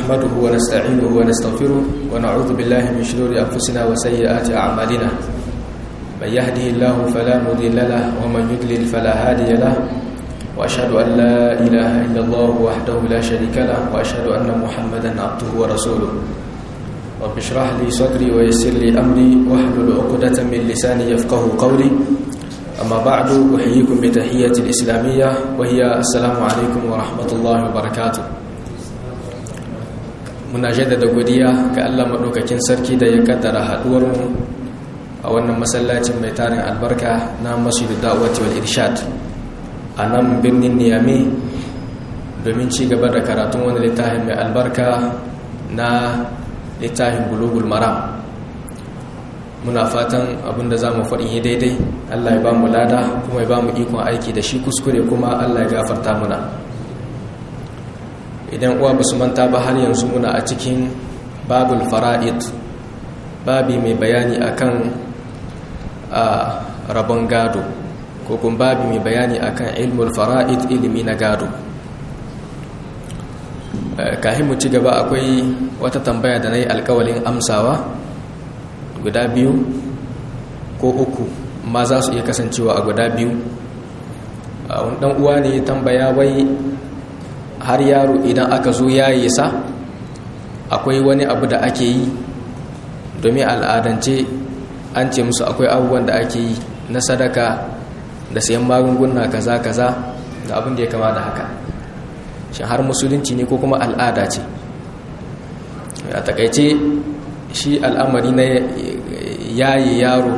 نحمده ونستعينه ونستغفره ونعوذ بالله من شرور أنفسنا وسيئات أعمالنا من يهده الله فلا مضل له ومن يضلل فلا هادي له وأشهد أن لا إله إلا الله وحده لا شريك له وأشهد أن محمدا عبده ورسوله رب اشرح لي صدري ويسر لي أمري واحلل عقدة من لساني يفقه قولي أما بعد أحييكم بتحية الإسلامية وهي السلام عليكم ورحمة الله وبركاته muna jaddada godiya ga Allah maɗaukakin sarki da ya kaddara haɗuwarmu a wannan masallacin mai tarin albarka na masjidu da'awati wal irshad a nan birnin niyame domin ci gaba da karatun wani littafin mai albarka na littafin bulugul maram muna fatan abinda za mu faɗin yi daidai Allah ya ba mu lada kuma ya ba mu ikon aiki da shi kuskure kuma Allah ya gafarta muna idan uwa ba su manta ba har yanzu muna a cikin babul fara'id babi mai bayani akan a rabon gado ko kuma babi mai bayani akan ilmul fara'id ilimi na gado kahin mu ci gaba akwai wata tambaya da na yi alkawalin amsawa guda biyu ko uku ma za su iya kasancewa a guda biyu wani dan uwa ne tambaya wai har yaro idan aka zo yaye sa akwai wani abu da ake yi domin al'adance an ce musu akwai abubuwan da ake yi na sadaka da sayan magunguna kaza kaza da abin da ya kama da haka shi har musulunci ne ko kuma al'ada ce a takaice shi al'amari na yaye yaro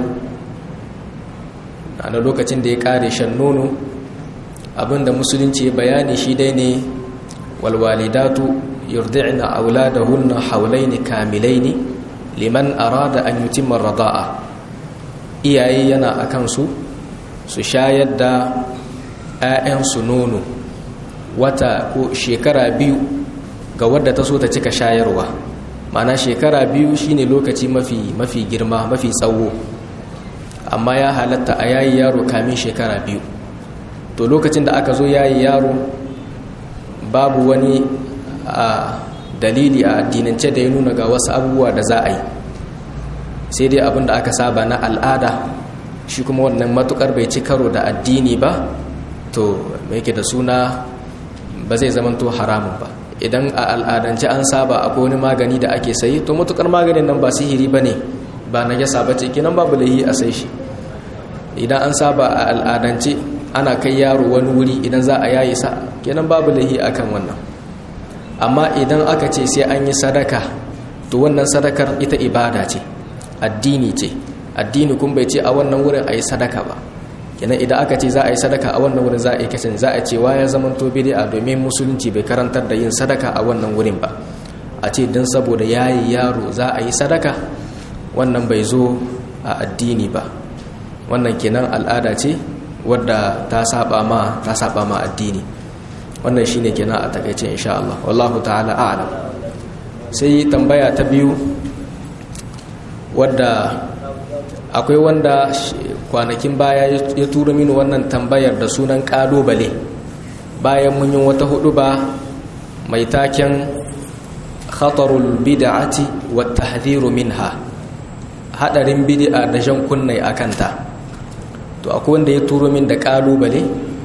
a lokacin da ya kare shan nono abinda musulunci ya bayani shi dai ne walwalidatu yurdi'na auladahunna hawlaini kamilaini liman arada an yutimma rada'a iyaye yana akan su su shayar da 'ya'yansu nono wata ko shekara biyu ga wadda ta so ta cika shayarwa mana shekara biyu shine lokaci mafi mafi girma mafi tsawo amma ya halatta a yayi yaro kamin shekara biyu to lokacin da aka zo yayi yaro babu wani a dalili a addinance da ya nuna ga wasu abubuwa da za a yi sai dai abin da aka saba na al'ada shi kuma wannan matukar bai ci karo da addini ba to mai da suna ba zai zamanto haramun ba idan a al'adance an saba akwai wani magani da ake sayi to matukar maganin nan ba sihiri ba ne ba na yasa ba ce kinan babu lahi a sai shi idan an saba a al'adance ana kai yaro wani wuri idan za a yayi sa kenan babu lahi akan wannan amma idan aka ce sai an yi sadaka to wannan sadakar ita ibada ce addini ce addini kun bai ce a wannan wurin a yi sadaka ba kenan idan aka ce za a yi sadaka a wannan wurin za a yi kacin za a ce wa ya zama to bid'a domin musulunci bai karantar da yin sadaka a wannan wurin ba a ce don saboda yayi yaro za a yi sadaka wannan bai zo a addini ba wannan kenan al'ada ce wadda ta saba ma ta saba ma addini wannan shine kenan a takeice insha Allah wallahu ta'ala a'lam sai tambaya ta biyu wadda akwai wanda kwanakin baya ya tura mini wannan tambayar da sunan kalubale bayan mun yi wata hudu ba mai taken khatarul bid'ati wa tahdhiru minha hadarin bid'a da jan kunnai akanta to akwai wanda ya turo min da kalubale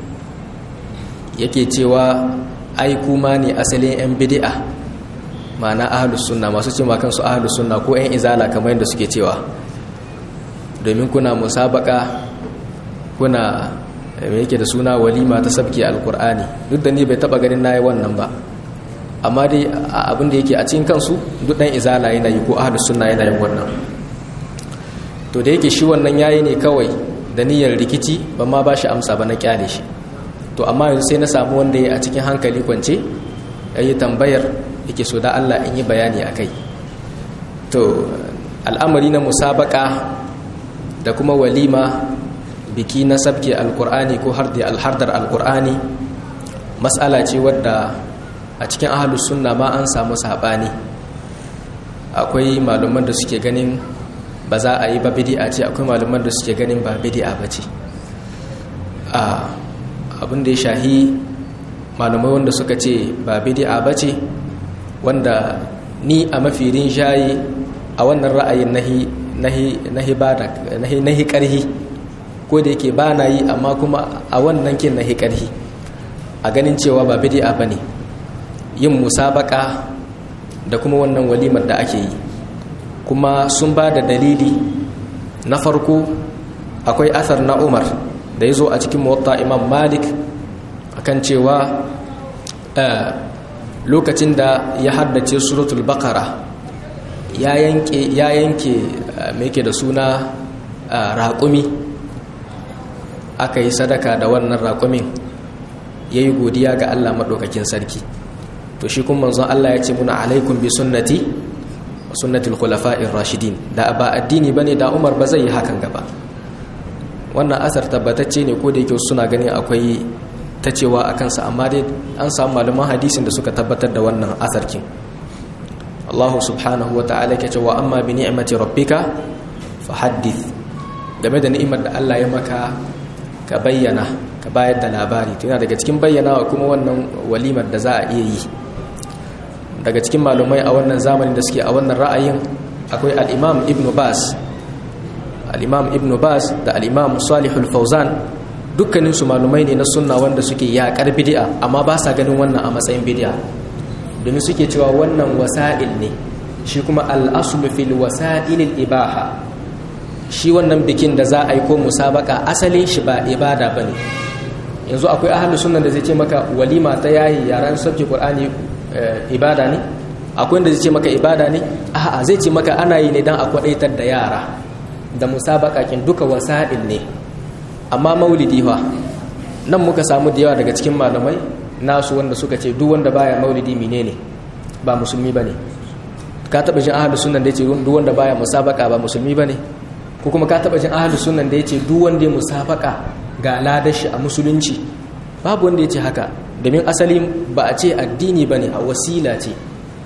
yake cewa ai kuma ne asalin yan bid'a ma'ana ahlus sunna masu cewa kansu ahlus sunna ko yan izala kamar yadda suke cewa domin kuna musabaka kuna me yake da suna walima ta sabki alkur'ani duk da ni bai taba ganin nayi wannan ba amma dai abin da yake a cikin kansu duk dan izala yana yi ko ahlus sunna yana yin wannan to da yake shi wannan yayi ne kawai da niyyar rikici ba ma ba shi amsa ba na kyale shi to amma yanzu sai na samu wanda ya a cikin hankali kwance yayi tambayar yake so da Allah in yi bayani akai to al'amari na musabaka da kuma walima biki na sabke alkur'ani ko alhardar alkur'ani matsala ce wadda a cikin ahalus sunna ma an samu saɓani akwai malaman da suke ganin ba za a yi ba bidi'a ce akwai malaman da suke ganin ba bidi'a ba ce abin da ya shahi malamai wanda suka ce ba bidi'a ba ce wanda ni a mafi rinjaye a wannan ra'ayin nahi ƙarhi ko da yake ba na yi amma kuma a wannan kin nahi ƙarhi a ganin cewa ba bidi'a ba ne yin musabaka da kuma wannan walimar da ake yi kuma sun ba da dalili na farko akwai asar na umar da ya zo a cikin mawatta imam malik akan cewa lokacin da ya haddace suratul bakara ya yanke ya yanke mai ke da suna raƙumi aka yi sadaka da wannan raƙumin ya yi godiya ga allah maɗaukakin sarki to shi kuma manzon allah ya ce muna alaikun bi sunnati wa sunnatul khulafa'ir rashidin da ba addini bane da umar ba zai yi hakan gaba wannan asar tabbatacce ne ko da yake suna ganin akwai ta cewa a kansa amma dai an samu malaman hadisin da suka tabbatar da wannan asarkin Allah subhanahu wa ta'ala ke cewa amma bi ni'mati rabbika fa haddith game da ni'imar da Allah ya maka ka bayyana ka bayar da labari to yana daga cikin bayyanawa kuma wannan walimar da za a iya yi daga cikin malumai a wannan zamanin da suke a wannan ra'ayin akwai al-Imam Ibn Bas al-Imam Ibn Bas da al-Imam Salihul Fawzan dukkaninsu malumai ne na sunna wanda suke yaƙar bidi'a amma ba sa ganin wannan a matsayin bidi'a domin suke cewa wannan wasa'il ne shi kuma al'asulu fil wasa'ilil ibaha shi wannan bikin da za a yi ko musabaka asalin shi ba ibada ba ne yanzu akwai ahalus sunan da zai ce maka walima ta yayi yaran sabki qur'ani ibada ne akwai wanda zai ce maka ibada ne a'a zai ce maka ana yi ne dan a kwadaitar da yara da musabaka kin duka wasa'il ne amma maulidi fa nan muka samu da yawa daga cikin malamai nasu wanda suka ce duk wanda baya maulidi menene ba musulmi bane ka taba jin ahlus sunnan da yace duk wanda baya musabaka ba musulmi bane ko kuma ka taba jin ahlus sunnan da yace duk wanda ya musabaka ga ladashi a musulunci babu wanda yace haka domin asali ba a ce addini bane a wasila ce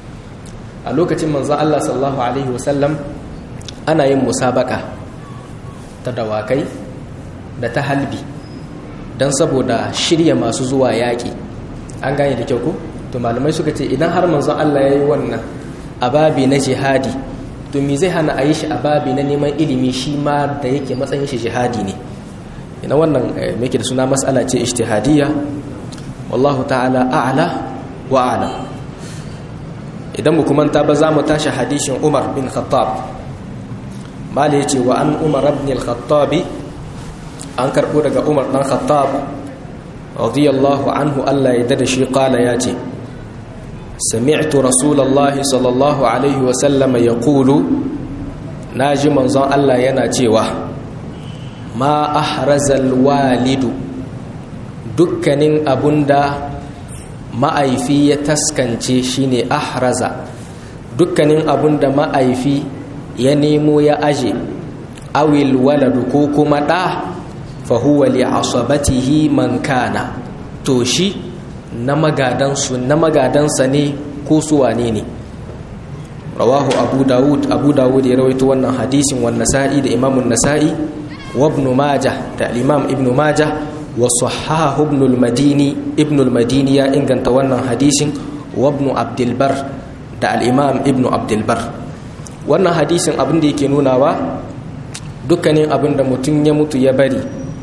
a lokacin manzo Allah sallallahu alaihi wasallam ana yin musabaka ta dawakai da ta halbi don saboda shirya masu zuwa yaƙi an gane da kyau ko to malamai suka ce idan har manzon Allah ya yi wannan ababi na jihadi to me zai hana a yi shi ababi na neman ilimi shi ma da yake matsayin shi jihadi ne ina wannan mai da suna matsala ce ijtihadiyya wallahu ta'ala a'la wa a'lam idan mu kuma ta ba za mu tashi hadishin Umar bin Khattab mala yace wa an Umar ibn al-Khattab an karbo daga Umar dan Khattab radiyallahu anhu Allah ya dada shi qala yace sami'tu rasulullahi sallallahu alaihi wa sallam yaqulu naji manzon Allah yana cewa ma ahrazal walidu dukkanin abunda ma'aifi ya taskance shine ahraza dukkanin abunda ma'aifi ya nemo ya aje awil waladu ko kuma ɗa fahuwa li asabatihi man kana to shi na magadansu na magadansa ne ko su wane ne rawahu abu dawud abu dawud ya rawaito wannan hadisin wa nasa'i da imamun nasa'i wa ibn majah da imam ibn majah wa sahahu ibn al-madini ibn al-madini ya inganta wannan hadisin wa ibn abdul bar da al-imam ibn abdul bar wannan hadisin abin da yake nunawa dukkanin abin da mutum ya mutu ya bari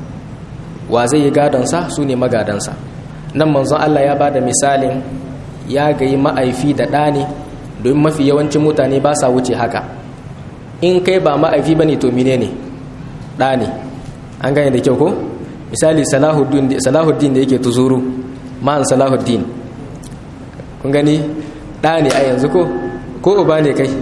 wa zai yi gadonsa su ne magadansa nan manzon Allah ya ba da misalin ya gayi ma'aifi da ɗa ne domin mafi yawancin mutane ba sa wuce haka in kai ba ma'aifi ba ne to mine ne ɗa ne an gane da kyau ko misali salahuddin da yake tuzuru ma'an salahuddin kun gani ɗa ne a yanzu ko ko uba ne kai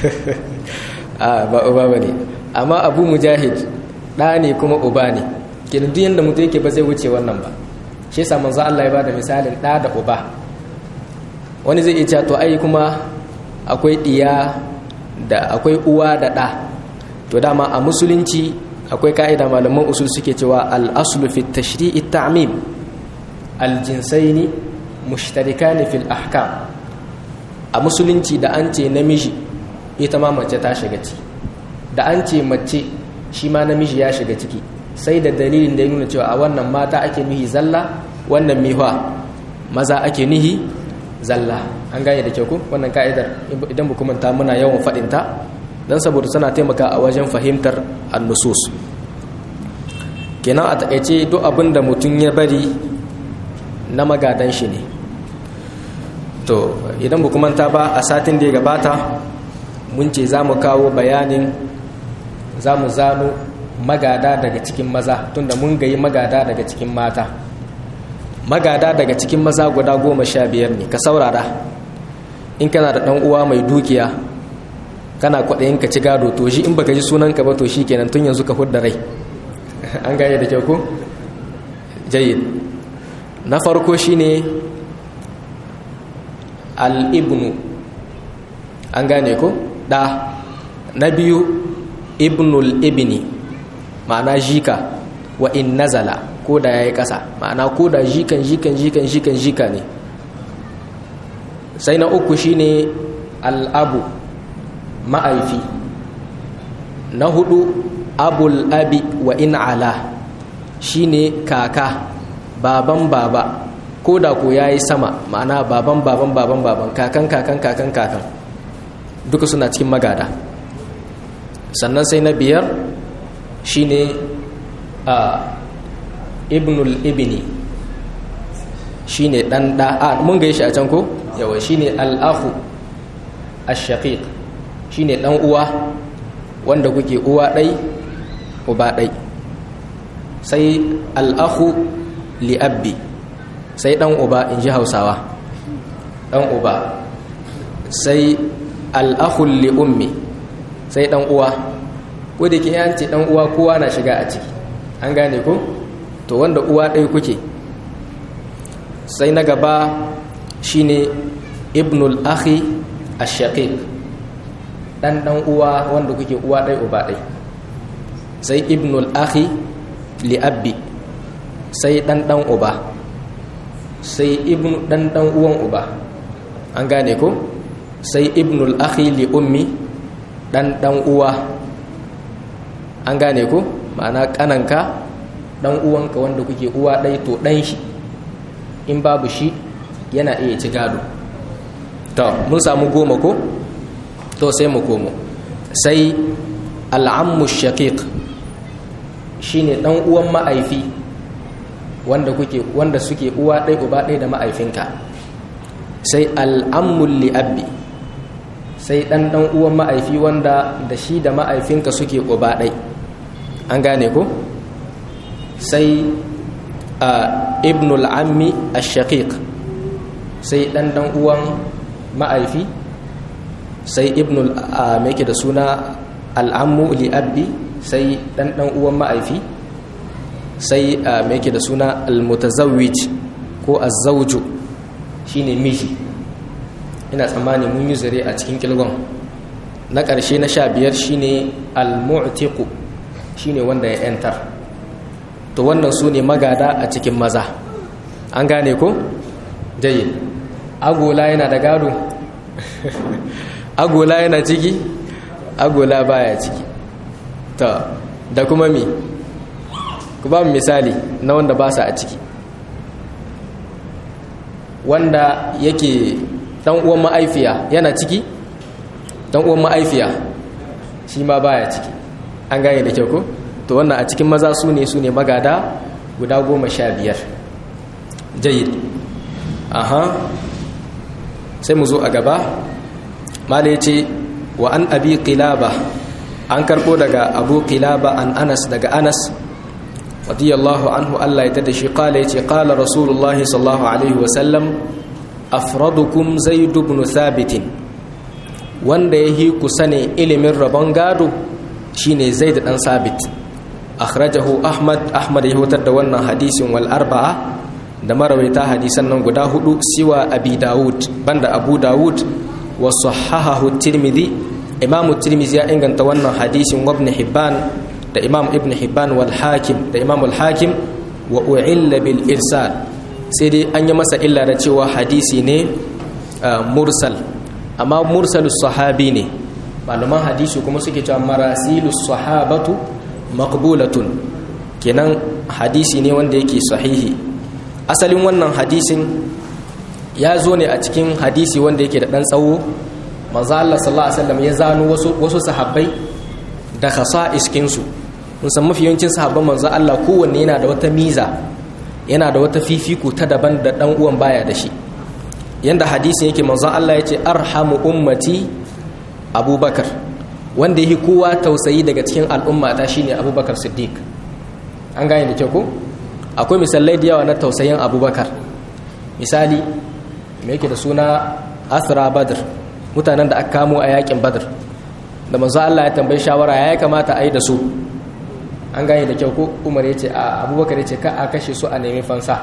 a ba uba ba ne amma abu mujahid ɗa ne kuma uba ne kenan duk yanda mutum yake ba zai wuce wannan ba shi yasa manzo Allah ya bada misalin ɗa da uba wani zai iya to ai kuma akwai ɗiya da akwai uwa da ɗa to dama a musulunci akwai ka'ida malaman usul suke cewa al-aslu fi tashri'i ta'mim al-jinsaini mushtarikani fil ahkam a musulunci da an ce namiji ita ma mace ta shiga ciki da an ce mace shi ma namiji ya shiga ciki sai da dalilin da ya nuna cewa a wannan mata ake nuhi zalla wannan mihwa maza ake nuhi zalla an gane da kyau ku wannan ka'idar idan ba kuma muna yawan faɗinta don saboda tana taimaka a wajen fahimtar annusus kenan a taƙaice duk abin da mutum ya bari na magadan shi ne to idan ba kuma ta ba a satin da ya gabata mun ce za mu kawo bayanin za mu zano magada daga cikin maza tunda mun gayi magada daga cikin mata magada daga cikin maza guda goma sha biyar ne ka saurara in kana da ɗan uwa mai dukiya kana kwaɗayin ka ci gado to shi in baka ji sunanka ba to shi kenan tun yanzu ka hudda rai an gaya da kyau ko jayyid na farko shine al-ibnu an gane ko da na biyu ibnul ibni ma'ana jika wa in nazala ko da yayi ƙasa ma'ana ko da jikan jikan jikan jikan jika ne sai na uku shine al'abu ma'aifi na hudu abul abi wa in ala shine kaka baban baba ko da ko yayi sama ma'ana baban baban baban baban kakan kakan kakan kakan duka suna cikin magada sannan sai na biyar shine a ibnul ibni shine dan da a mun ga shi a can ko yawa shine al-akhu ash-shaqiq shine dan uwa wanda kuke uwa dai uba dai sai al-akhu li abbi sai dan uba inji Hausawa dan uba sai al-akhu li ummi sai dan uwa ko da ke yanci dan uwa kowa na shiga a ciki an gane ko to wanda uwa ɗaya kuke sai na gaba shine ibnul akhi ash-shaqiq dan dan uwa wanda kuke uwa ɗaya uba ɗaya sai ibnul akhi li abbi sai dan dan uba sai ibnu dan dan uwan uba an gane ko sai ibnul akhi li ummi dan dan uwa an gane ko ma'ana kananka dan uwanka wanda kuke uwa ɗai to ɗan shi in babu shi yana iya ci gado to mun samu goma ko to sai mu komo sai al'ammu shaqiq shine dan uwan ma'aifi wanda kuke wanda suke uwa ɗai uba ɗai da ma'aifinka sai al'ammu li'abbi sai dan dan uwan ma'aifi wanda da shi da ma'aifinka suke uba ɗai an gane ko sai a ibnul ammi ash-shaqiq sai dan dan uwan ma'aifi sai ibnul me yake da suna al'ammu li abbi sai dan dan uwan ma'aifi sai me yake da suna al-mutazawwij ko az-zawju shine miji ina tsammani mun yi zare a cikin kilgon na ƙarshe na sha biyar shine al-mu'tiqu shine wanda ya yantar to wannan su ne magada a cikin maza an gane ko jayin agola yana da gado agola yana ciki agola baya ciki ta da kuma mi ku ba misali na wanda ba sa a ciki wanda yake dan uwan ma'aifiya yana ciki dan uwan ma'aifiya shi ma baya ciki an gane da kyau ko to wannan a cikin maza su ne su ne magada guda goma sha biyar jayid aha sai mu zo a gaba mala ya ce wa an abi qilaba an karbo daga abu qilaba an anas daga anas radiyallahu anhu Allah ya tada shi kala ya ce kala rasulullah sallallahu alaihi wasallam afradukum zaid ibn thabit wanda ya hi ku sane ilimin rabon gado shine zaid dan sabit akhrajahu ahmad ahmad ya hutar da wannan hadisin wal arba'a da marawaita hadisan nan guda hudu siwa abi daud banda abu daud wa sahahahu tirmidhi imam tirmidhi ya inganta wannan hadisin wa ibn hibban da imam ibn hibban wal hakim da imam al hakim wa u'illa bil irsal sai dai an yi masa illa da cewa hadisi ne mursal amma mursalus sahabi ne malaman hadisi kuma suke cewa marasilus sahabatu maqbulatun kenan hadisi ne wanda yake sahihi asalin wannan hadisin ya zo ne a cikin hadisi wanda yake da ɗan tsawo manzo Allah sallallahu alaihi wasallam ya zano wasu wasu sahabbai da khasa'is kinsu mun san mafi yawancin sahabban manzo Allah kowanne yana da wata miza yana da wata fifiko ta daban da dan uwan baya da shi yanda hadisin yake manzo Allah yace arhamu ummati abubakar wanda yake kowa tausayi daga cikin al'umma ta shine abubakar siddiq an gane da kyau ko akwai misalai da yawa na tausayin abubakar misali me yake da suna asra badr mutanen da aka kamo a yakin badr da manzo Allah ya tambayi shawara ya kamata a yi da su an gane da kyau ko umar ya ce a abubakar ya ce ka a kashe su a nemi fansa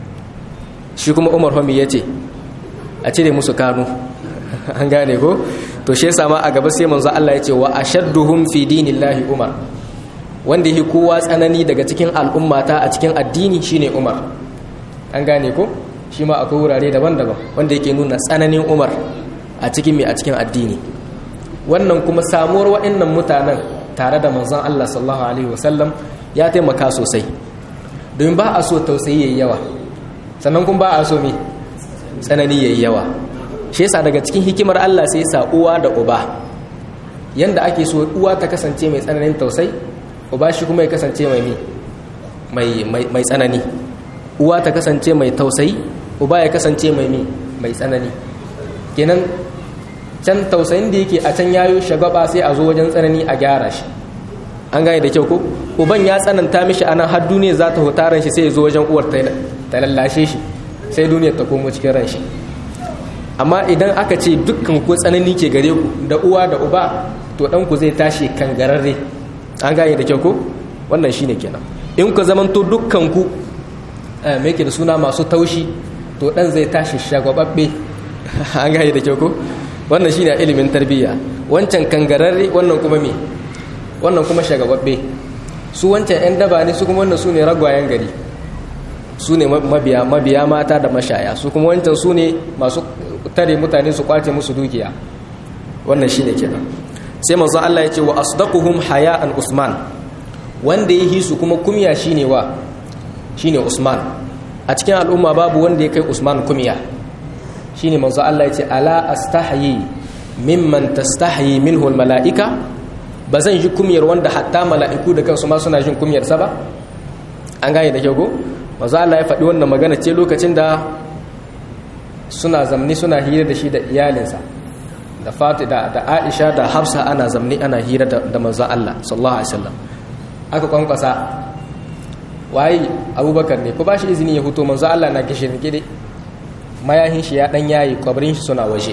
shi kuma umar homi ya ce a cire musu kanu an gane ko to shi yasa ma a gaba sai manzo Allah ya ce wa ashadduhum fi dinillahi umar wanda yake kowa tsanani daga cikin al'ummata a cikin addini shine umar an gane ko shi ma akwai wurare daban-daban wanda yake nuna tsananin umar a cikin mai a cikin addini wannan kuma samuwar waɗannan mutanen tare da manzon Allah sallallahu alaihi wasallam ya taimaka sosai domin ba a so tausayi yayi yawa sannan kuma ba a so me tsanani yayi yawa shi yasa daga cikin hikimar Allah sai sa uwa da uba yanda ake so uwa ta kasance mai tsananin tausayi uba shi kuma ya kasance mai mai mai tsanani uwa ta kasance mai tausayi uba ya kasance mai mai tsanani kenan can tausayin da yake a can yayo shagaba sai a zo wajen tsanani a gyara shi an gane da kyau ko uban ya tsananta mishi anan har duniya za ta hutaran shi sai ya zo wajen uwar ta lallashe shi sai duniyar ta komo cikin ran shi amma idan aka ce dukkan ku tsanani ke gare ku da uwa da uba to dan ku zai tashi kangararre an gane da kyau ko wannan shine kenan in ku zamanto dukkan ku me yake da suna masu taushi to dan zai tashi shagwababbe an gane da kyau ko wannan shine ilimin tarbiyya wancan kangararre wannan kuma me wannan kuma shagababbe su wancan yan daba ne su kuma wannan su ne ragwayen gari su ne mabiya mabiya mata da mashaya su kuma wancan su ne masu tare mutane su kwace musu dukiya wannan shine kenan sai manzo Allah ya ce wa asdaquhum haya'an usman wanda ya hisu kuma kumya shine wa shine usman a cikin al'umma babu wanda ya kai usman kumya shine manzo Allah ya ce ala astahyi mimman tastahyi minhu almalaika ba zan ji kumyar wanda hatta mala'iku da kansu ma suna jin kumyar sa ba an gane da kyau ko manzo Allah ya faɗi wannan magana ce lokacin da suna zamni suna hira da shi da iyalinsa da Fati da, da Aisha da Hafsa ana zamni ana hira da, da manzo Allah sallallahu alaihi wasallam aka kwankwasa waye Abubakar ne ko ba shi izini ya huto manzo Allah na kishin gide mayahin shi ya dan yayi kwabrin shi suna waje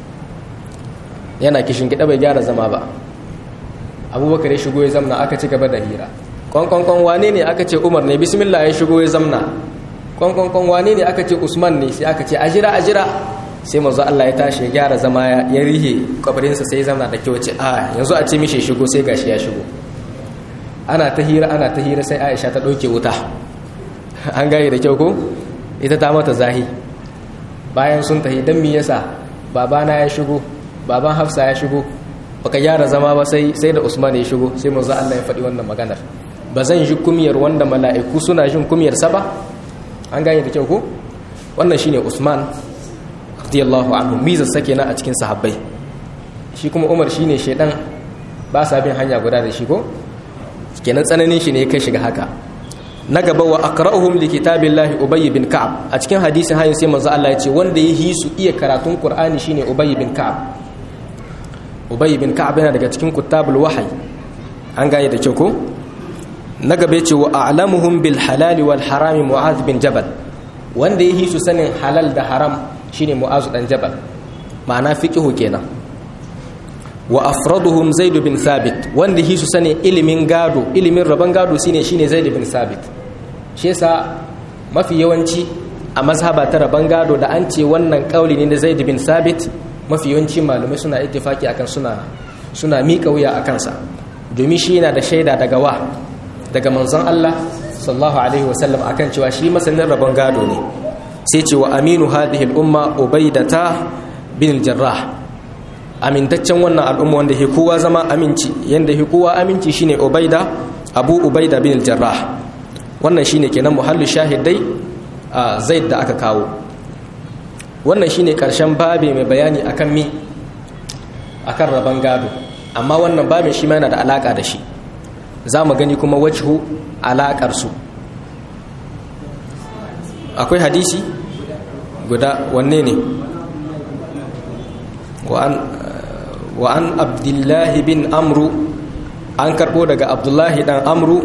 yana kishin gida bai gyara zama ba abubakar ya shigo ya zamna aka ci gaba da hira kwankwankwan wane ne aka ce umar ne bismillah ya shigo ya zamna kwankwankwan wane ne aka ce usman ne sai aka ce ajira ajira sai mazu allah ya tashi ya gyara zama ya rihe kwabrinsa sai ya zamna da kyau ce a yanzu a ce mishi shigo sai gashi ya shigo ana ta hira ana ta hira sai aisha ta ɗauke wuta an gane da kyau ko ita ta mata zahi bayan sun tahi don mi yasa babana ya shigo baban hafsa ya shigo baka gyara zama ba sai sai da usman ya shigo sai manzo Allah ya faɗi wannan maganar ba zan ji kumiyar wanda mala'iku suna jin kumiyar sa ba an gane da kyau ko wannan shine usman radiyallahu anhu miza sake na a cikin sahabbai shi kuma umar shine shedan ba sa bin hanya guda da shi ko kenan tsananin shi ne ya kai shiga haka na gaba wa aqra'uhum li kitabillahi ubay bin ka'ab a cikin hadisin hayin sai manzo Allah ya ce wanda ya hisu iya karatun qur'ani shine ubay bin ka'ab ubay bin ka'ab yana daga cikin kutabul wahyi an gane da kyau ko na gaba ya ce wa a'lamuhum bil halali wal harami mu'adh bin jabal wanda ya hisu sanin halal da haram shine mu'adh dan jabal ma'ana fiqhu kenan wa afraduhum zaid bin thabit wanda hisu sanin ilimin gado ilimin rabon gado shine shine zaid bin thabit shi yasa mafi yawanci a mazhaba ta rabon gado da an ce wannan kauli ne na zaid bin thabit mafi yawanci malamai suna ittifaki akan suna suna miƙa wuya akan sa domin shi yana da shaida daga wa daga manzon Allah sallallahu alaihi wasallam akan cewa shi masanin rabon gado ne sai ce wa aminu hadhihi al-umma ubaidata bin al-jarrah amintaccen wannan al'umma wanda ke kowa zama aminci yanda ke kowa aminci shine ubaida abu ubaida bin al-jarrah wannan shine kenan muhallu shahidai a zaid da aka kawo wannan shine karshen babe mai bayani akan mi akan rabon gado amma wannan babin shi ma yana da alaka da shi za mu gani kuma wajhu alakar su akwai hadisi guda wanne ne wa an abdullahi bin amru an karbo daga abdullahi dan amru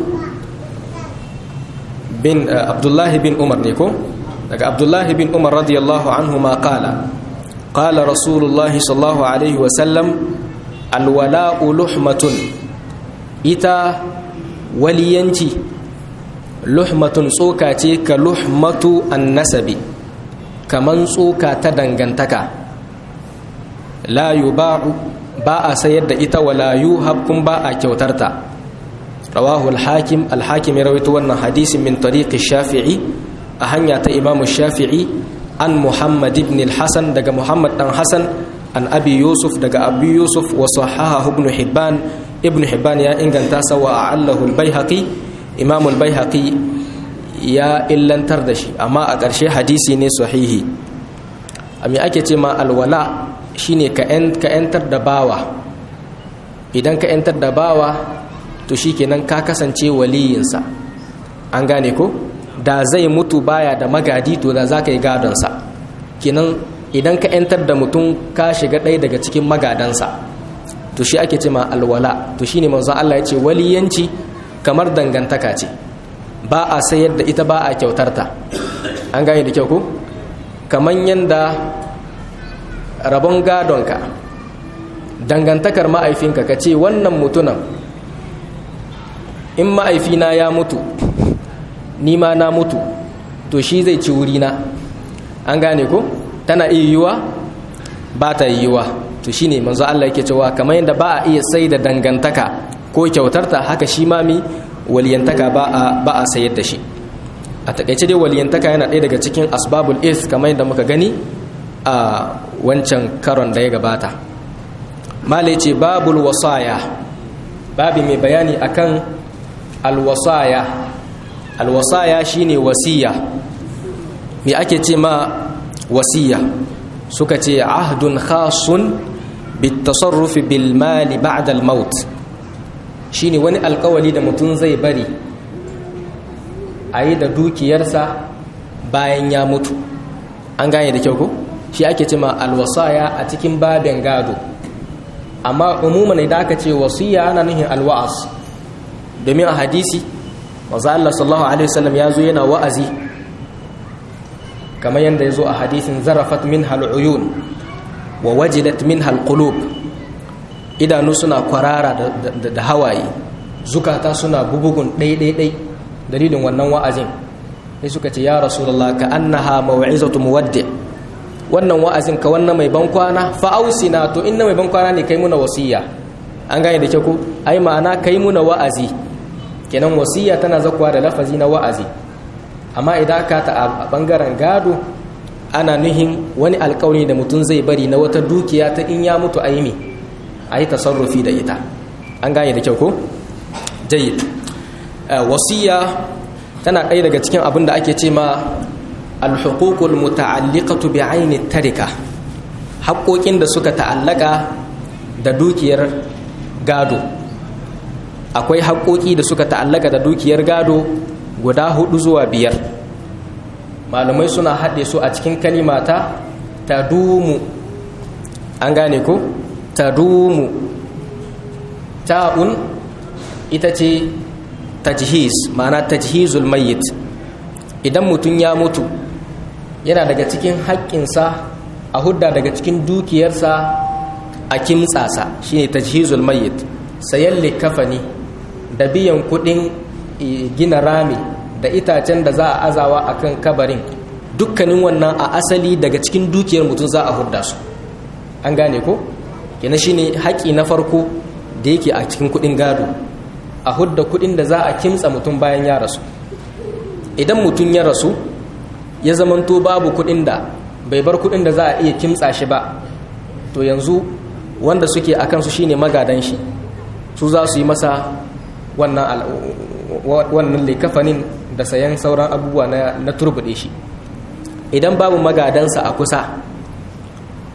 bin abdullahi bin umar ne ko daga abdullahi bin umar radiyallahu anhu ma qala qala rasulullahi sallallahu alaihi wa sallam alwala'u luhmatun ita waliyanci luhmatun tsoka ce ka luhmatu annasabi kaman tsoka ta dangantaka la yuba'u ba a sayar da ita wala yuhab kun ba a kyautarta rawahu al-hakim al-hakim ya rawaito wannan hadisin min tariqi shafi'i a hanya ta imam shafi'i an muhammad ibn al-hasan daga muhammad dan hasan an abi yusuf daga abi yusuf wa sahahahu ibn hibban ibn hibban ya inganta sa wa allahu al-baihaqi imam al-baihaqi ya illantar da shi amma a ƙarshe hadisi ne sahihi ami ake ce ma alwala shine ka yantar da bawa idan ka yantar da bawa to shikenan ka kasance waliyinsa an gane ko da zai mutu baya da magadi to da za ka yi gadonsa kenan idan ka yantar da mutum ka shiga ɗaya daga cikin magadansa to shi ake ce ma alwala to shine manzon Allah ya ce waliyanci kamar dangantaka ce ba a sayar da ita ba a kyautarta an gane da kyau ko kamar yanda rabon gadonka dangantakar ma'aifinka ka ce wannan mutunan in ma'aifina ya mutu ni ma na mutu to shi zai ci wurina an gane ko tana iya yiwuwa ba ta yiwuwa to shi ne manzo Allah yake cewa kamar yadda ba a iya sai da dangantaka ko kyautarta haka shi ma mi waliyantaka ba a sayar da shi a takaice dai waliyantaka yana ɗaya daga cikin asbabul is kamar yadda muka gani a wancan karon da ya gabata malai ce babul wasaya babi mai bayani akan alwasaya alwasaya shine wasiya me ake ce ma wasiya suka ce ahdun khasun bitasarrufi bil mali ba'da al maut shine wani alkawali da mutum zai bari a yi da dukiyarsa bayan ya mutu an gane da kyau ko shi ake cima alwasaya a cikin babin gado amma umuman idan aka ce wasiya ana nuhin alwa'az domin a hadisi maza Allah sallallahu alaihi wasallam ya zo yana wa'azi kamar yadda ya zo a hadisin zarafat min hal'uyun wa wajilat min halqulub idanu suna kwarara da hawaye zukata suna bubugun ɗai-ɗai dalilin wannan wa'azin sai suka ce ya rasulullah ka annaha maw'izatu muwaddi' wannan wa'azin ka wannan mai ban kwana fa'ausina to inna mai ban kwana ne kai muna wasiya an gane da ke ku ai ma'ana kai muna wa'azi kenan wasiya tana zakuwa da lafazi na wa'azi amma idan ka ta a bangaren gado ana nuhin wani alkawari da mutum zai bari na wata dukiya ta in ya mutu aimi a yi tasarrufi da ita an gane da kyau ko jayyid wasiya tana ɗaya daga cikin abin da ake ce ma alhukukul muta'alliqatu bi aini tarika haƙoƙin da suka ta'allaka da dukiyar gado akwai haƙoƙi da suka ta'allaka da dukiyar gado guda hudu zuwa biyar malumai suna haɗe su a cikin kalimata tadumu an gane ko tadumu ta'un ita ce tajhiz ma'ana tajhizul mayyit idan mutum ya mutu yana daga cikin haƙƙinsa a hudda daga cikin dukiyarsa a kimtsasa shine tajhizul mayyit sayan likafani da biyan kuɗin gina rami da itacen da za a azawa akan kabarin dukkanin wannan a asali daga cikin dukiyar mutum za a hudda su an gane ko kina shine haƙi na farko da yake a cikin kuɗin gado a hudda kuɗin da za a kimtsa mutum bayan ya rasu idan mutum ya rasu ya zamanto babu kuɗin da bai bar kuɗin da za a iya kimtsa shi ba to yanzu wanda suke a kansu shine magadan shi su za su yi masa wannan likafanin da sayan sauran abubuwa na turbuɗe shi idan babu magadansa a kusa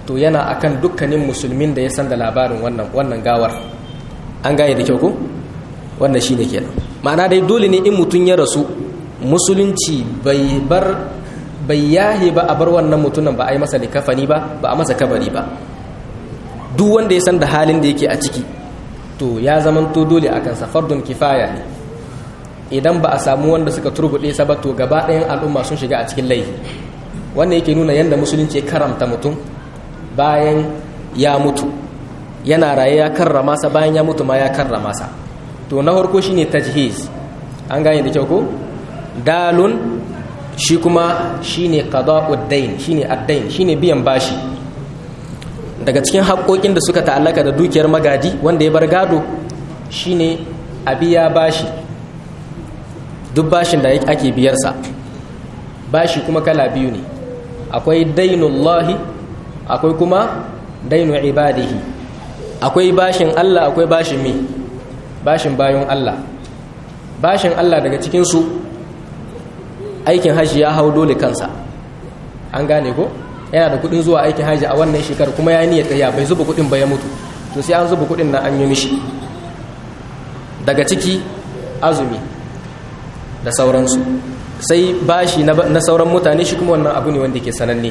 to yana akan dukkanin musulmin da ya san da labarin wannan wannan gawar an gane da kyau ko wannan shine kenan ma'ana dai dole ne in mutum ya rasu musulunci bai bar bai yahe ba a bar wannan mutumin ba a yi masa likafani ba ba a masa kabari ba duk wanda ya san da halin da yake a ciki to ya zaman to dole akan sa fardun kifaya ne idan ba a samu wanda suka turbuɗe sa ba to gaba ɗayan al'umma sun shiga a cikin laifi wannan yake nuna yadda musulunci ya karamta mutum bayan ya mutu yana raye ya karrama sa bayan ya mutu ma ya karrama sa to na farko shine tajhiz an gane da kyau ko dalun shi kuma shine qada'ud dain shine ad-dain shine biyan bashi daga cikin haƙoƙin da suka ta'allaka da dukiyar magadi wanda ya bar gado shine a biya bashi duk bashin da ake biyarsa bashi kuma kala biyu ne akwai dainullahi akwai kuma dainu ibadihi akwai bashin Allah akwai bashin mi bashin bayan Allah bashin Allah daga cikinsu aikin hajji ya hau dole kansa an gane ko yana da kudin zuwa aikin hajji a wannan shekarar kuma ya niyyar tsaya bai zuba kudin ba ya mutu to sai an zuba kudin na an yi mishi daga ciki azumi da sauransu sai bashi na sauran mutane shi kuma wannan abu ne wanda ke sananne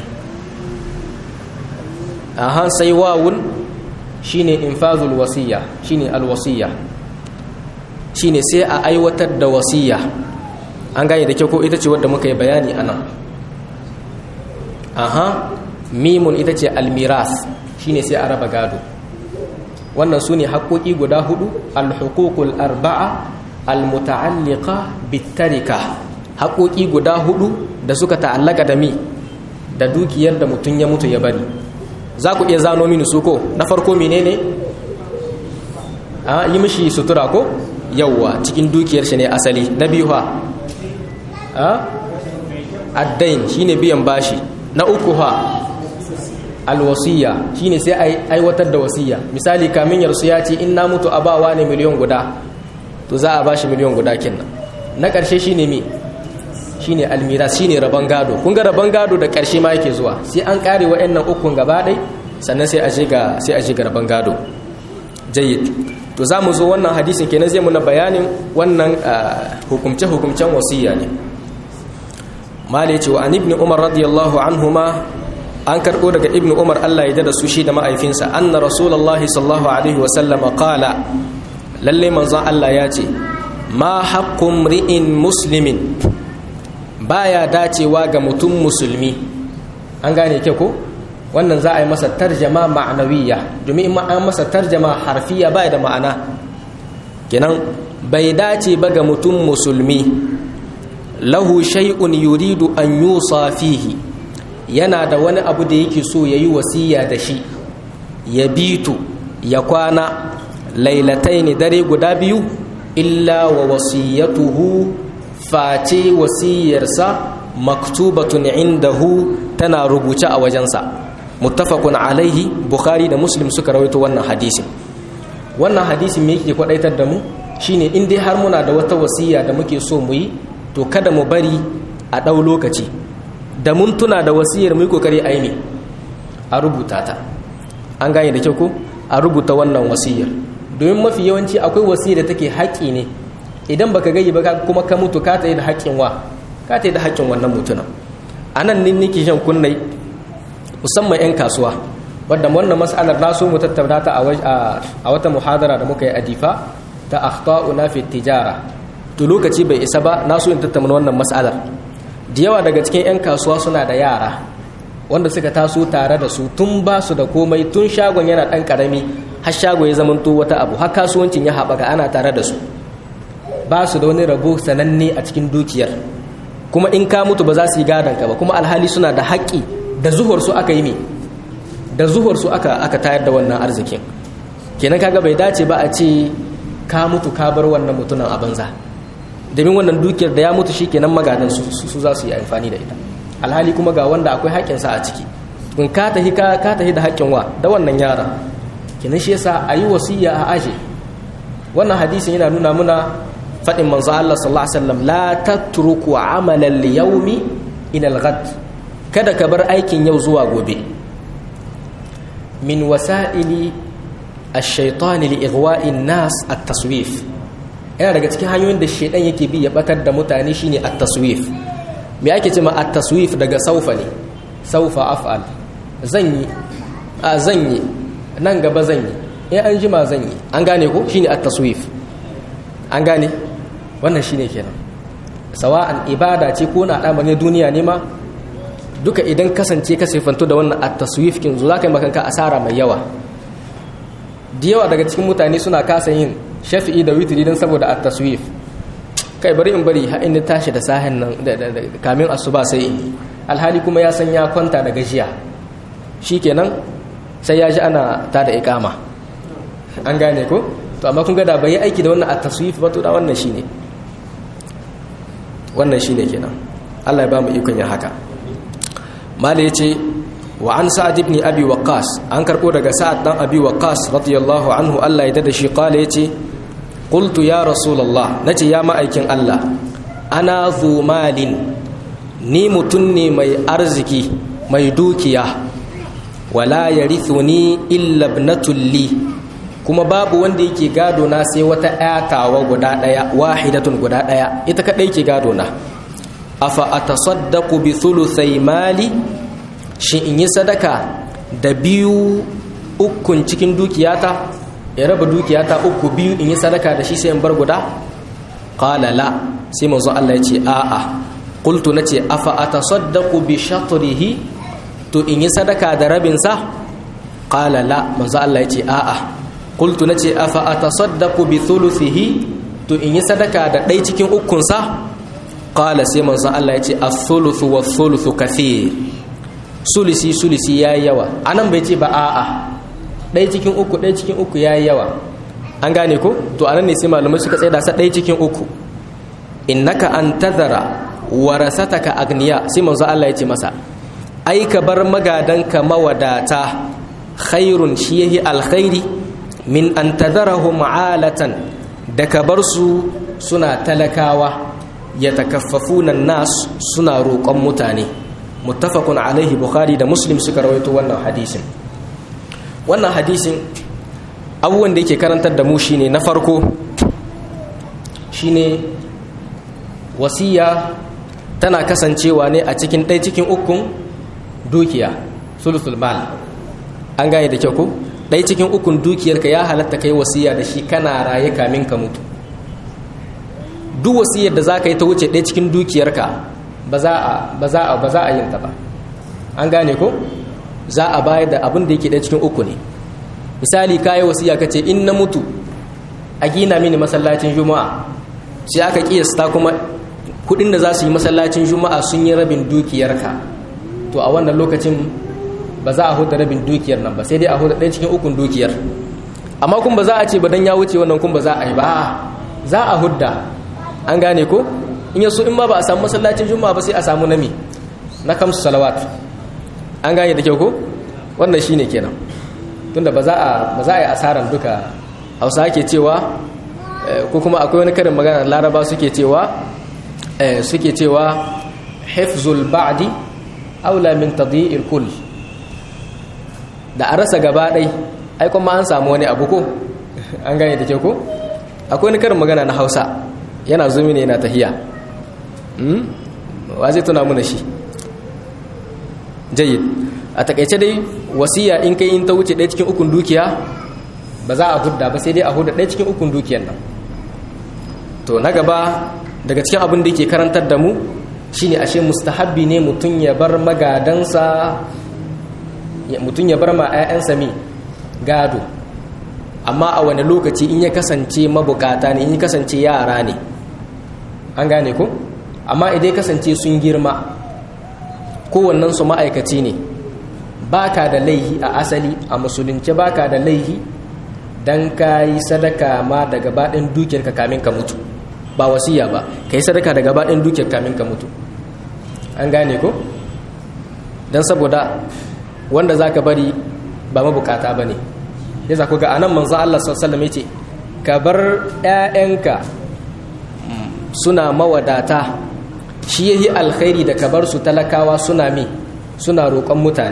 aha sai wawun shine infazul wasiya shine alwasiya shine sai a aiwatar da wasiya an gane da kyau ko ita ce wadda muka yi bayani anan aha mimun ita ce almiras shine sai a raba gado wannan su ne haƙoƙi guda hudu alhukukul arba'a almuta'alliqa bitarika haƙoƙi guda hudu da suka ta'allaka da mi da dukiyar da mutum ya mutu ya bari za ku iya zano mini su ko na farko menene a yi mishi sutura ko yawwa cikin dukiyar shi ne asali na biyu ha a addain shine biyan bashi na uku ha alwasiya shine sai aiwatar da wasiya misali kamin yarsu ya ce in na mutu a bawa ne miliyan guda to za a bashi miliyan guda kenan na ƙarshe shine me shine almiras shine rabon gado kun ga rabon gado da ƙarshe ma yake zuwa sai an kare wa'annan ukun gaba ɗai sannan sai a je ga sai a je ga rabon gado jayyid to za mu zo wannan hadisin kenan zai muna bayanin wannan hukumce hukumcen wasiya ne mali ce wa an ibn umar radiyallahu anhuma an karɓo daga ibn umar Allah ya da su shi da ma'aifinsa anna rasulullahi sallallahu alaihi wa sallam qala lalle manzon Allah ya ce ma haqqum ri'in muslimin baya dacewa ga mutum musulmi an gane ke ko wannan za a yi masa tarjama ma'anawiya domin in an masa tarjama harfiya baya da ma'ana kenan bai dace ba ga mutum musulmi lahu shay'un yuridu an yusa fihi yana da wani abu da yake so yayi wasiya da shi ya bitu ya kwana lailataini dare guda biyu illa wa wasiyatuhu face wasiyarsa maktubatun indahu tana rubuce a wajensa muttafaqun alaihi bukhari da muslim suka rawaito wannan hadisin wannan hadisin me yake kwadaitar da mu shine in dai har muna da wata wasiya da muke so mu yi to kada mu bari a ɗau lokaci da mun tuna da wasiyar mu yi kokari a yi a rubuta ta an gane da kyau ko a rubuta wannan wasiyar domin mafi yawanci akwai wasiyar da take haƙƙi ne idan baka gayi ba kuma ka mutu ka ta yi da haƙƙin wa ka ta yi da haƙƙin wannan mutumin a nan ne nake shan kunnai musamman 'yan kasuwa wadda wannan mas'alar na so mu tattauna ta a wata muhadara da muka yi a difa ta akhta'una fi tijara to lokaci bai isa ba na so in tattauna wannan mas'alar da yawa daga cikin 'yan kasuwa suna da yara wanda suka taso tare da su tun ba su da komai tun shagon yana ɗan ƙarami har shago ya zamanto wata abu har kasuwancin ya haɓaka ana tare da su ba su da wani rabo sananne a cikin dukiyar kuma in ka mutu ba za su yi gadon ka ba kuma alhali suna da haƙƙi da zuhur su aka yi me da zuhur su aka aka tayar da wannan arzikin kenan kaga bai dace ba a ce ka mutu ka bar wannan mutumin a banza domin wannan dukiyar da ya mutu shikenan magadan su su za su yi amfani da ita alhali kuma ga wanda akwai haƙƙin sa a ciki in ka tahi ka ka tahi da haƙƙin wa da wannan yara kenan shi yasa ayi wasiya a aje wannan hadisin yana nuna muna faɗin manzo Allah sallallahu alaihi wasallam la tatruku amalan liyawmi ila al-ghad kada ka bar aikin yau zuwa gobe min wasa'ili ash-shaytan li ighwa'i nas at-taswif yana daga cikin hanyoyin da shaidan yake bi ya batar da mutane shine at-taswif me ake cewa at-taswif daga saufa ne saufa af'al zan yi a zan yi nan gaba zan yi in an jima zan yi an gane ko shine at-taswif an gane wannan shine kenan sawa'an ibada ce ko na al'amarin duniya ne ma duka idan kasance ka sifanto da wannan at-taswif kin zo zaka yi makanka asara mai yawa da yawa daga cikin mutane suna kasa yin shafi'i da witri dan saboda at-taswif kai bari in bari har in tashi da sahin nan kamin asuba sai in alhali kuma ya san ya kwanta da gajiya shikenan sai ya ji ana ta da ikama an gane ko to amma kun ga da bai yi aiki da wannan at-taswif ba to da wannan shine wannan shine kenan Allah ya ba mu ikon yin haka mala yace wa an sa'ad ibn abi waqqas an karbo daga sa'ad dan abi waqqas radiyallahu anhu Allah ya dada shi qala yace qultu ya rasulullah nace ya ma'aikin Allah ana zu malin ni mutun ne mai arziki mai dukiya wala yarithuni illa ibnatul li kuma babu wanda yake gado na sai wata ayatawa guda daya wahidatun guda daya ita kadai ke gado na afa atasaddaqu bi thuluthai mali shi in yi sadaka da biyu ukun cikin dukiyata ya raba dukiyata uku biyu in yi sadaka da shi sai in bar guda qala la sai manzo Allah ya ce a'a qultu nace afa atasaddaqu bi shatrihi to in yi sadaka da rabin sa qala la manzo Allah ya ce a'a qultu nace afa atasaddaqu bi thuluthihi to in yi sadaka da ɗai cikin ukun sa qala sai manzo Allah ya ce as-thuluthu was-thuluthu kathir sulisi sulisi yayi yawa anan bai ce ba a'a ɗai cikin uku ɗai cikin uku yayi yawa an gane ko to anan ne sai malamai suka tsaya da sa ɗai cikin uku innaka an tazara warasataka agniya sai manzo Allah ya ce masa ai ka bar magadanka mawadata khairun shi yahi alkhairi min an tazarahum alatan da ka bar su suna talakawa ya takaffafuna nas suna roƙon mutane muttafaqun alaihi bukhari da muslim suka rawaito wannan hadisin wannan hadisin abubuwan da yake karantar da mu shine na farko shine wasiya tana kasancewa ne a cikin ɗaya cikin ukun dukiya sulusul mal an gane da kyau ko ɗaya cikin ukun dukiyarka ya halatta kai wasiya da shi kana raye kamin ka mutu duk wasiyar da za ka yi ta wuce ɗaya cikin dukiyarka ba za a ba za a ba za a yin ta ba an gane ko za a bayar da abin da yake ɗaya cikin uku ne misali ka yi wasiya ka ce in na mutu a gina mini masallacin juma'a sai aka kiyasta kuma kudin da za su yi masallacin juma'a sun yi rabin dukiyarka to a wannan lokacin ba za a huda rabin dukiyar nan ba sai dai a huda ɗaya cikin ukun dukiyar amma kun ba za a ce ba dan ya wuce wannan kun ba za a yi ba za a hudda an gane ko in yaso in ma ba a samu masallacin juma'a ba sai a samu nami na kamsu salawat an gane da kyau ko wannan shine kenan tunda ba za a ba za a yi asaran duka hausa ke cewa ko kuma akwai wani karin magana laraba suke cewa suke cewa hifzul ba'di aula min tadyi'il kull da a rasa gaba ɗai ai kuma an samu wani abu ko an gane da ke ko akwai wani karin magana na hausa yana zumi ne yana tahiya wa zai tuna muna shi jayyid a takaice dai wasiya in kai in ta wuce ɗaya cikin ukun dukiya ba za a hudda ba sai dai a hudda ɗaya cikin ukun dukiyar nan to na gaba daga cikin abin da yake karantar da mu shine ashe mustahabbi ne mutum ya bar magadansa mutum ya bar ma 'ya'yansa mi gado amma a wani lokaci in ya kasance mabukata ne in ya kasance yara ne an gane ko amma idan ya kasance sun girma kowannen su ma'aikaci ne baka da laihi a asali a musulunci baka da laihi dan ka yi sadaka ma da gabaɗin dukiyarka kamin ka mutu ba wasiya ba ka yi sadaka da gabaɗin dukiyar kamin ka mutu an gane ko don saboda wanda za ka bari ba mabukata ba ne ya za ku ga anan manzo Allah sallallahu ya ce ka bar 'ya'yanka suna mawadata shi yayi alkhairi da ka bar su talakawa suna mi suna roƙon mutane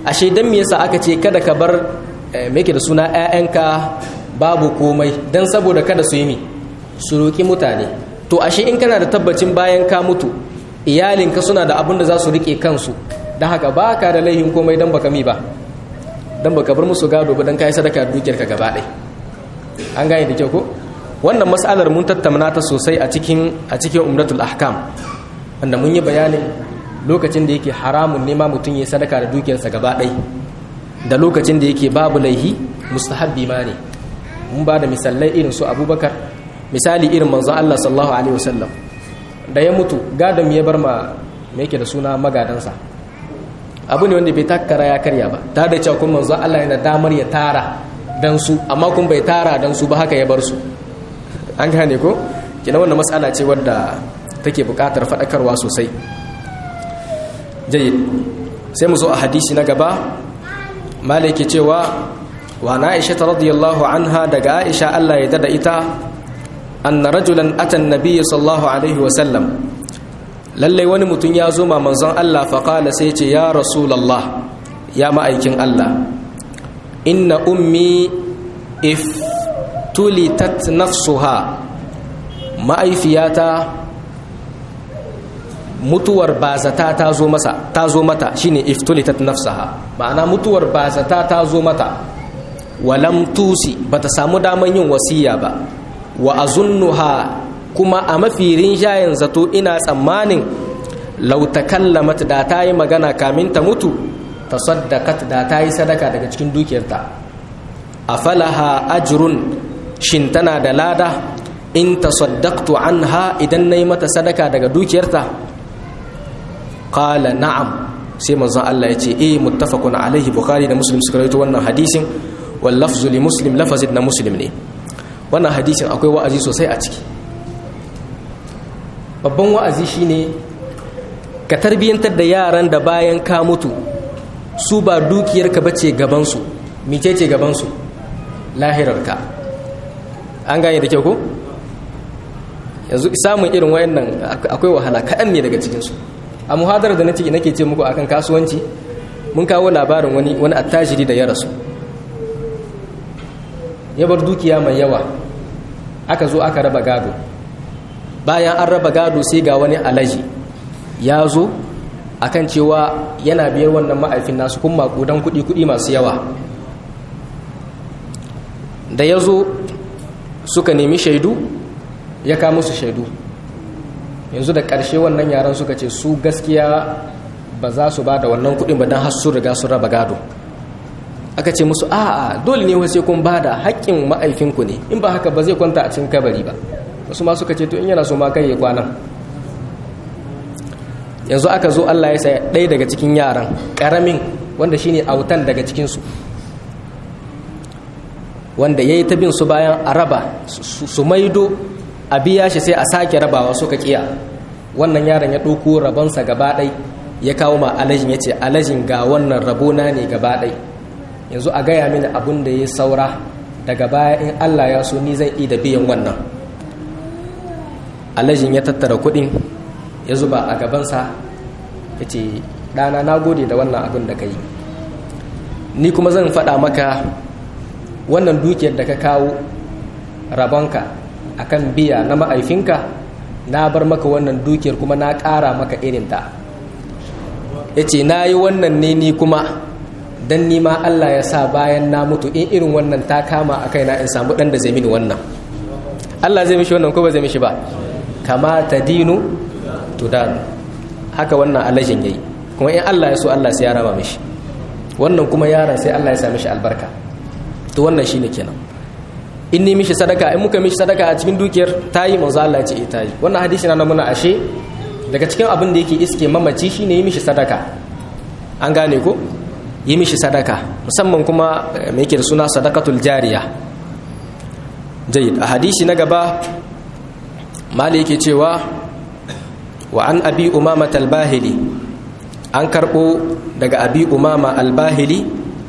ashe dan me yasa aka ce kada ka bar me yake da suna ƴaƴanka babu komai dan saboda kada su yi mi su roki mutane to ashe in kana da tabbacin bayan ka mutu iyalinka suna da abin da za su rike kansu dan haka baka da laihin komai dan baka mi ba dan baka bar musu gado ba dan kai sadaka dukiyarka gaba ɗaya an gane da kyau ko wannan mas'alar mun tattauna ta sosai a cikin a cikin umratul ahkam wanda mun yi bayanin lokacin da yake haramun nema mutum ya sadaka da dukiyarsa gaba ɗai da lokacin da yake babu laihi mustahabbi ma ne mun ba da misalai irin su abubakar misali irin manzon Allah sallallahu alaihi wasallam da ya mutu gadon ya bar ma me yake da suna magadansa abu ne wanda bai takkara ya karya ba ta da cewa kuma manzon Allah yana damar ya tara dan su amma kun bai tara dan su ba haka ya bar su an gane ko kina wannan matsala ce wadda take buƙatar faɗakarwa sosai jayyid sai mu zo a hadisi na gaba malaki cewa wa na aisha ta radiyallahu anha daga aisha Allah ya dada ita anna rajulan atan nabiyyi sallallahu alaihi wa sallam lallai wani mutum ya zo ma manzon Allah fa qala sai ce ya rasulullah ya ma'aikin Allah inna ummi if tulitat nafsuha ma'aifiyata mutuwar bazata ta zo masa ta zo mata shine iftulitat nafsaha ma'ana mutuwar bazata ta zo mata walam tusi bata samu daman yin wasiya ba wa azunnuha kuma a mafi rinjayen zato ina tsammanin law takallamat da ta yi magana kamin ta mutu tasaddaqat da ta yi sadaka daga cikin dukiyarta afalaha ajrun shin tana da lada in tasaddaqtu anha idan nayi mata sadaka daga dukiyarta qala na'am sai manzon Allah ya ce eh muttafaqun alaihi bukhari da muslim suka rawaito wannan hadisin wal lafzu li muslim lafazin na muslim ne wannan hadisin akwai wa'azi sosai a ciki babban wa'azi shine ka tarbiyantar da yaran da bayan ka mutu su ba dukiyarka bace gaban su micece gaban su lahirarka an gane da kyau ko yanzu samun irin wayannan akwai wahala kaɗan ne daga cikinsu a muhadarar da nake nake ce muku akan kasuwanci mun kawo labarin wani wani attajiri da ya rasu ya bar dukiya mai yawa aka zo aka raba gado bayan an raba gado sai ga wani alaji ya zo akan cewa yana biyar wannan ma'aifin nasu kun makudan kuɗi kuɗi masu yawa da ya zo suka nemi shaidu ya kawo musu shaidu yanzu da ƙarshe wannan yaran suka ce su gaskiya ba za su ba da wannan kuɗin ba don har su riga su raba gado aka ce musu a'a dole ne wasu kun ba da haƙƙin ma'aifinku ne in ba haka ba zai kwanta a cikin kabari ba wasu ma suka ce to in yana so ma kai ya kwanan yanzu aka zo Allah ya saya ɗaya daga cikin yaran ƙaramin wanda shine autan daga cikinsu wanda ya yi ta bin su bayan a raba su maido a biya shi sai a sake rabawa suka kiya wannan yaron ya ɗauko rabonsa gaba ɗai ya kawo ma alajin ya ce alajin ga wannan rabona ne gaba ɗai yanzu a gaya mini abin da ya saura daga baya in allah ya so ni zan da biyan wannan alajin ya tattara kuɗin ya zuba a gabansa ya ce ɗana na gode da wannan abin da ka yi ni kuma zan faɗa maka wannan dukiyar da ka kawo rabonka akan biya na ma'aifinka na bar maka wannan dukiyar kuma na ƙara maka irinta ya ce na yi wannan ne ni kuma don nima Allah ya sa bayan na mutu in irin wannan ta kama a kaina in samu ɗan da zai mini wannan Allah zai mishi wannan ko ba zai mishi ba kama ta dinu tudanu haka wannan alajin yayi kuma in Allah ya so Allah sai ya raba mishi wannan kuma yaron sai Allah ya sa mishi albarka to wannan shine kenan in ni mishi sadaka in muka mishi sadaka a cikin dukiyar tayi manzo Allah ya ce eh tayi wannan hadisi na muna ashe daga cikin abin da yake iske mamaci shine yi mishi sadaka an gane ko yi mishi sadaka musamman kuma me yake da suna sadakatul jariya jayyid a hadisi na gaba mali yake cewa wa an abi umama al-bahili an karbo daga abi umama al-bahili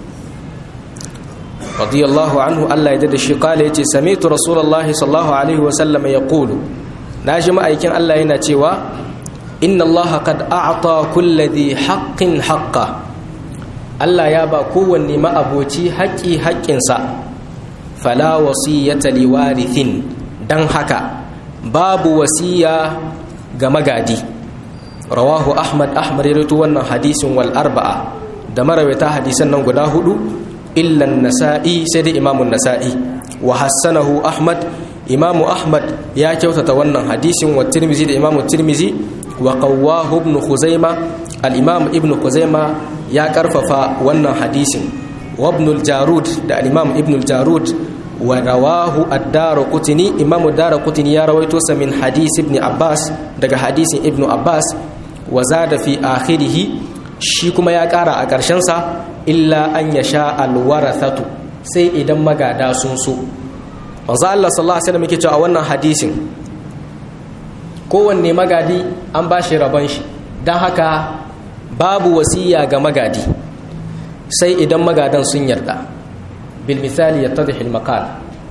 radiyallahu anhu Allah ya dada shi kala yace sami'tu rasulullahi sallallahu alaihi wa sallam yaqulu naji ma'aikin Allah yana cewa inna Allah qad a'ta kulli dhi haqqin haqqa Allah ya ba kowanne ma'aboci haƙƙi haƙƙinsa fala wasiyata liwarithin dan haka babu wasiya ga magadi rawahu ahmad ahmad ya wannan hadisin wal arba'a da marawaita hadisan nan guda hudu illa nasa'i sai dai imamun nasa'i wa hassanahu ahmad imamu ahmad ya kyautata wannan hadisin wa tirmizi da imamu tirmizi wa qawwahu ibn khuzaima al-imam ibn khuzaima ya karfafa wannan hadisin wa ibn al-jarud da al-imam ibn al-jarud wa rawahu ad-darqutni imamu darqutni ya rawaito sa min hadisi ibn abbas daga hadisin ibn abbas wa zada fi akhirih shi kuma ya kara a karshen sa illa an yasha al-warathatu sai idan magada sun so manzo Allah sallallahu alaihi wasallam yake cewa wannan hadisin kowanne magadi an ba shi rabon shi don haka babu wasiya ga magadi sai idan magadan sun yarda bil misali ya tadhil maqal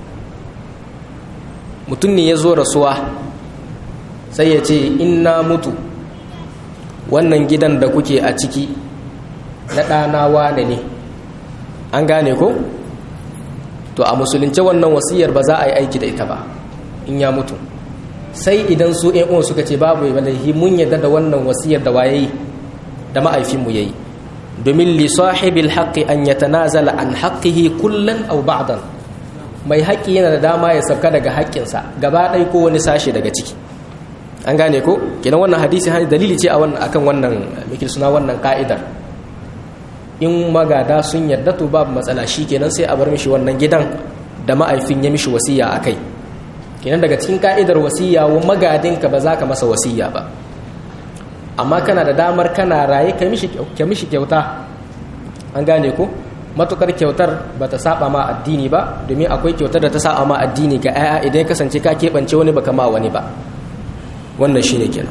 mutum ne ya zo rasuwa sai ya ce in na mutu wannan gidan da kuke a ciki na ɗana wane ne an gane ko to a musulunce wannan wasiyar ba za a yi aiki da ita ba in ya mutu sai idan su ‘yan uwan suka ce babu wallahi mun yadda da wannan wasiyar da waye da ma'aifinmu ya yi domin li sahibil haqqi an yatanazala an haqqihi kullan aw ba'dan mai haƙƙi yana da dama ya sauka daga haƙƙinsa gaba ɗaya ko wani sashe daga ciki an gane ko kenan wannan hadisi hani dalili ce a wannan akan wannan mikil suna wannan ka'idar in magada sun yarda to babu matsala shi kenan sai a bar mishi wannan gidan da ma'aifin ya mishi wasiya a kai kenan daga cikin ka'idar wasiya wa magadinka ba za ka masa wasiya ba amma kana da damar kana raye ka mishi kyauta an gane ko matukar kyautar ba ta saba ma addini ba domin akwai kyautar da ta saba ma addini ga 'ya'ya idan ya kasance ka keɓance wani baka ma wani ba wannan shine kenan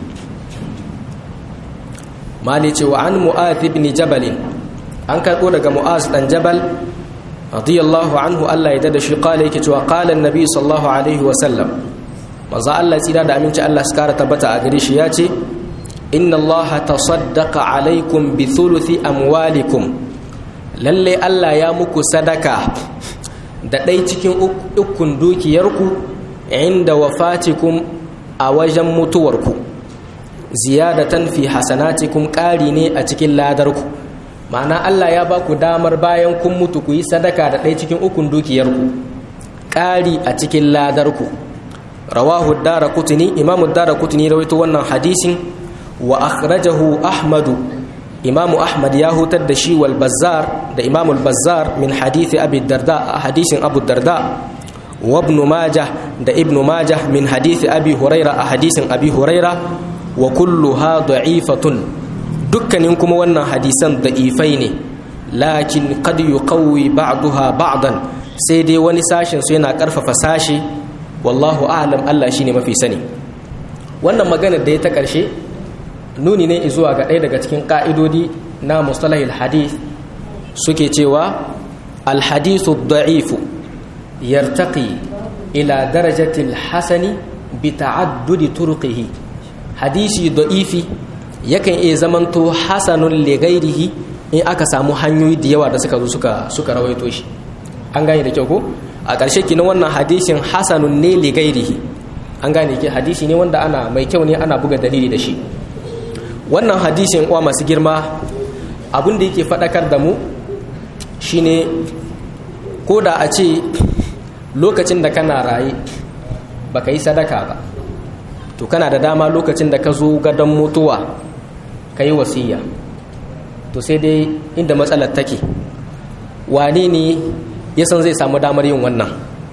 mali ce wa an mu'adh ibn jabal an karɓo daga mu'az dan jabal radiyallahu anhu Allah ya dada shi kala yake cewa kala annabi sallallahu alaihi wasallam manzo Allah tsira da aminci Allah su kara tabbata a gare shi ya ce inna Allah tasaddaqa alaikum bi thuluthi amwalikum lalle Allah ya muku sadaka da ɗai cikin ukun dukiyarku inda wafatikum a wajen mutuwarku ziyadatan fi hasanatikum ƙari ne a cikin ladarku ma'ana Allah ya ba ku damar bayan kun mutu ku yi sadaka da ɗaya cikin ukun dukiyarku ƙari a cikin ladarku rawahu dara kutuni imamu dara kutuni rawaito wannan hadisin wa akhrajahu ahmadu imamu ahmad ya hutar da shi wal bazzar da imamu bazzar min hadithi abi darda a hadisin abu darda wa ibn majah da ibn majah min hadithi abi huraira a hadisin abi huraira wa kulluha da'ifatun dukkanin kuma wannan hadisan da'ifai ne lakin qad yuqawwi ba'daha ba'dan sai dai wani sashin su yana karfafa sashi wallahu a'lam Allah shine mafi sani wannan magana da ya ta karshe nuni ne zuwa ga ɗaya daga cikin ka'idodi na mustalahil hadith suke cewa alhadithu da'ifu yartaqi ila darajatil hasani bi ta'addudi turqihi hadisi da'ifi yakan iya zamanto hasanun ligairihi in aka samu hanyoyi da yawa da suka zo suka suka rawaito shi an gane da kyau ko a ƙarshe kinan wannan hadisin hasanun ne ligairihi an gane ke hadisi ne wanda ana mai kyau ne ana buga dalili da shi wannan hadisin uwa masu girma abin da yake faɗakar da mu shine ko da a ce lokacin da kana raye baka yi sadaka ba to kana da dama lokacin da ka zo gadon mutuwa ka yi wasiya to sai dai inda matsalar take wane ne ya san zai samu damar yin wannan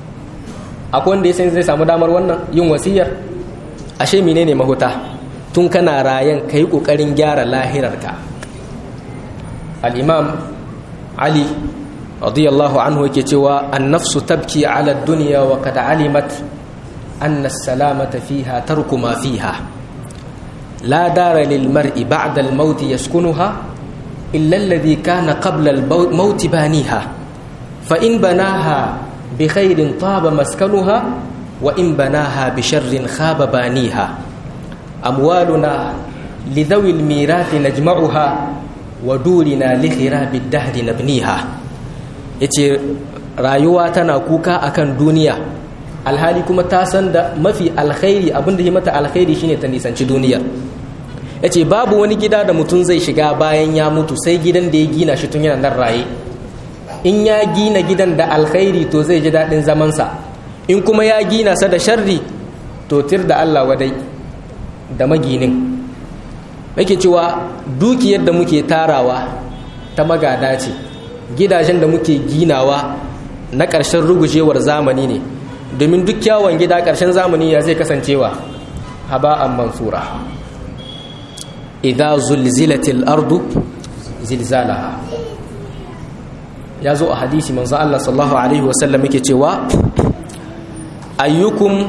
akwai wanda ya san zai samu damar wannan yin wasiyar ashe mine ne mahuta tun kana rayan ka yi ƙoƙarin gyara lahirarka al'imam ali radiyallahu anhu yake cewa an nafsu tabki ala duniya wa kada alimat أن السلامة فيها ترك ما فيها لا دار للمرء بعد الموت يسكنها إلا الذي كان قبل الموت بانيها فإن بناها بخير طاب مسكنها وإن بناها بشر خاب بانيها أموالنا لذوي الميراث نجمعها wa durina li khirabi dahri nabniha yace rayuwa tana kuka akan duniya alhali kuma ta san da mafi alkhairi abinda ya mata alkhairi shine ta nisanci duniyar yace babu wani gida da mutum zai shiga bayan ya mutu sai gidan da ya gina shi tun yana nan raye in ya gina gidan da alkhairi to zai ji daɗin zamansa in kuma ya gina sa da sharri to tir da Allah wadai da maginin yake cewa dukiyar da muke tarawa ta magada ce gidajen da muke ginawa na ƙarshen rugujewar zamani ne domin duk kyawun gida ƙarshen zamani ya zai kasancewa haba'an mansura idza zulzilatil ardu zilzalaha ya zo a hadisi manzo Allah sallallahu alaihi wasallam yake cewa ayyukum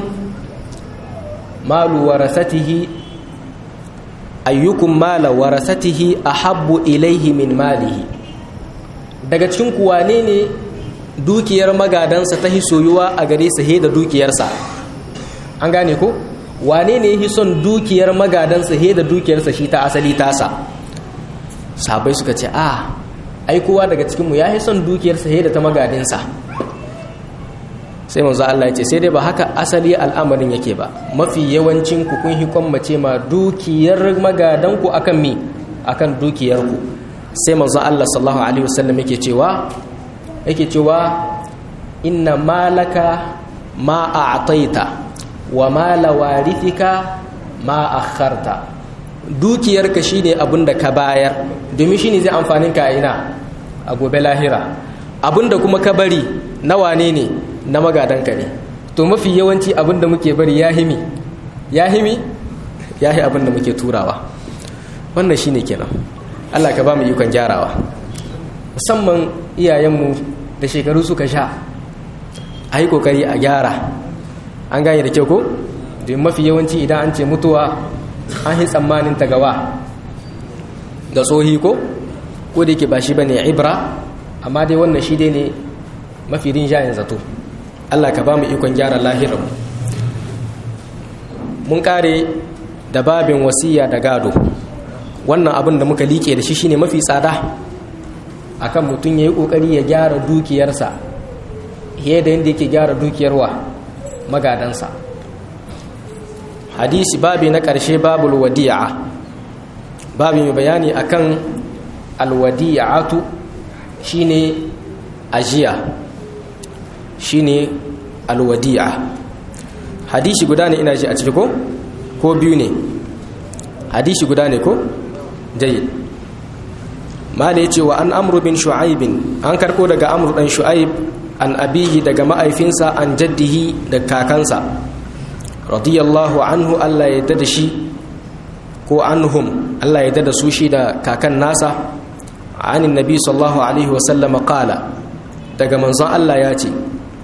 malu warasatihi ayyukum mala warasatihi ahabbu ilaihi min malihi daga cikin ku wane ne dukiyar magadansa ta soyuwa a gare sa da dukiyarsa an gane ko wane ne yi son dukiyar magadansa he da dukiyarsa shi ta asali tasa sabai suka ce a ai kowa daga cikinmu ya yi son dukiyarsa he da ta magadinsa sai manzo Allah ya ce sai dai ba haka asali al'amarin yake ba mafi yawancin ku kun hi mace ma dukiyar magadan ku akan mi akan dukiyar ku sai manzo Allah sallallahu alaihi wasallam yake cewa yake cewa inna malaka ma a'taita wa mala warithika ma akharta dukiyarka shine abinda ka bayar domin shine zai amfanin ka ina a gobe lahira abinda kuma ka bari na wane ne na magadanka ne to mafi yawanci abinda muke bari ya himi ya himi ya hi abinda muke turawa wannan shine kenan Allah ka ba mu ikon gyarawa musamman iyayenmu da shekaru suka sha a yi kokari a gyara an gane da kyau ko domin mafi yawanci idan an ce mutuwa an yi tsammanin ta gawa da tsohi ko ko da yake ba shi bane ibra amma dai wannan shi dai ne mafi rinjayen zato Allah ka ba mu ikon gyara lahirinmu mun kare da babin wasiya da gado wannan abin da muka liƙe da shi shine mafi tsada akan mutum ya yi ƙoƙari ya gyara dukiyarsa fiye da yadda yake gyara dukiyarwa magadansa hadisi babi na ƙarshe babul wadi'a babi mai bayani akan alwadi'atu shine ajiya shine alwadi'a hadisi guda ne ina ji a ciki ko ko biyu ne hadisi guda ne ko jayyid mala yace wa an amru bin shu'aib an karko daga amru dan shu'aib an abihi daga ma'aifinsa an jaddihi da kakansa radiyallahu anhu Allah ya yarda da shi ko anhum Allah ya yarda da su shi da kakan nasa anin nabi sallallahu alaihi wasallam qala daga manzon Allah ya ce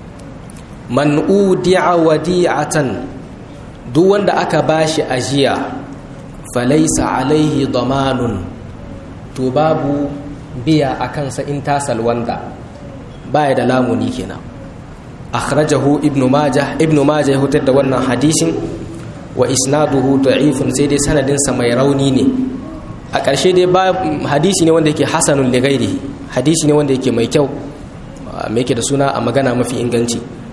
man udi'a wadi'atan duk wanda aka bashi ajiya falaisa alaihi damanun to babu biya a kansa in ta salwanda baya da lamuni kenan akhrajahu ibnu majah ibnu majah ya hutar da wannan hadisin wa isnaduhu da'ifun sai dai sanadin sa mai rauni ne a ƙarshe dai ba hadisi ne wanda yake hasanun li ghairihi hadisi ne wanda yake mai kyau mai yake da suna a magana mafi inganci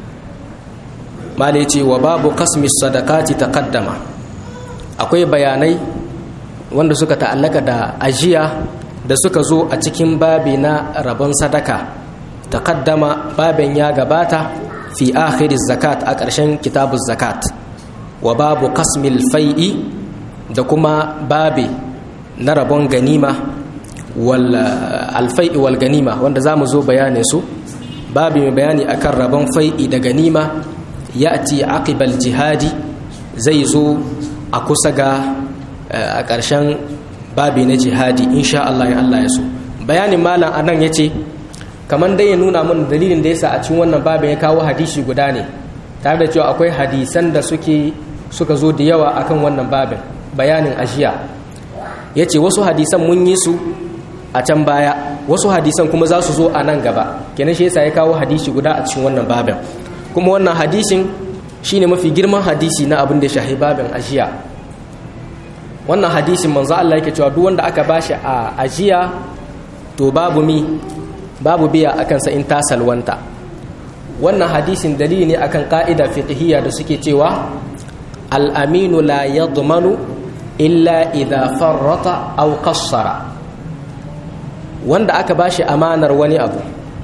mala ce wa babu kasmis sadakati taqaddama akwai bayanai wanda suka ta'allaka da ajiya da suka zo a cikin babi na rabon sadaka taqaddama babin ya gabata fi akhiriz zakat a ƙarshen kitabuz zakat wa babu kasmil fai'i da kuma babi na rabon ganima wal alfai'i wal ganima wanda zamu zo bayanin su babi mai bayani akan rabon fai'i da ganima ya'ti aqibal jihadi zai zo a kusa ga a ƙarshen babi na jihadi insha Allah ya Allah ya so bayanin malam anan yace kamar dai ya nuna mun dalilin da yasa a cikin wannan babin ya kawo hadisi guda ne tare da cewa akwai hadisan da suke suka zo da yawa akan wannan babin bayanin ajiya yace wasu hadisan mun yi su a can baya wasu hadisan kuma za su zo a nan gaba kenan shi yasa ya kawo hadisi guda a cikin wannan babin kuma wannan hadisin shine mafi girman hadisi na abin da shahi babin ajiya wannan hadisin manzo Allah yake cewa duk wanda aka bashi a ajiya to babu mi babu biya akan sa in ta salwanta wannan hadisin dalili ne akan ka'ida fiqhiyya da suke cewa al-aminu la yadmanu illa idha farrata aw qassara wanda aka bashi amanar wani abu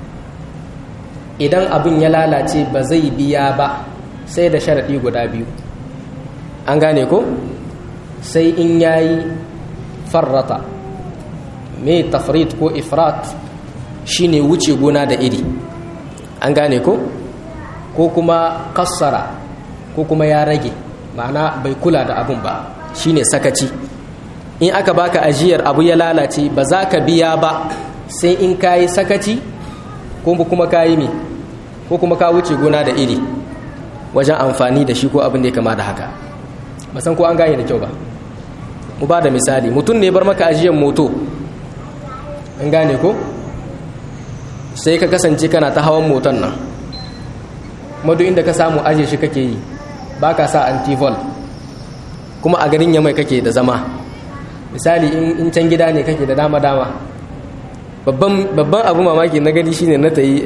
idan abin ya lalace ba zai biya ba sai da sharaɗi guda biyu an gane ko sai in yayi farrata mai tafrit ko ifrat shine wuce gona da iri an gane ko ko kuma kassara ko kuma ya rage ma'ana bai kula da abun ba shine sakaci in aka baka ajiyar abu ya lalace ba za ka biya ba sai in kayi sakaci ko kuma kayi me ko kuma ka wuce gona da iri wajen amfani da shi ko abin da ya kama da haka ba san ko an gane da kyau ba mu ba da misali mutum ne bar maka ajiyar moto an gane ko sai ka kasance kana ta hawan moton nan madu inda ka samu ajiye shi kake yi ba ka sa antivol kuma a garin yamai kake da zama misali in can gida ne kake da dama-dama babban abu mamaki na gani shine na ta yi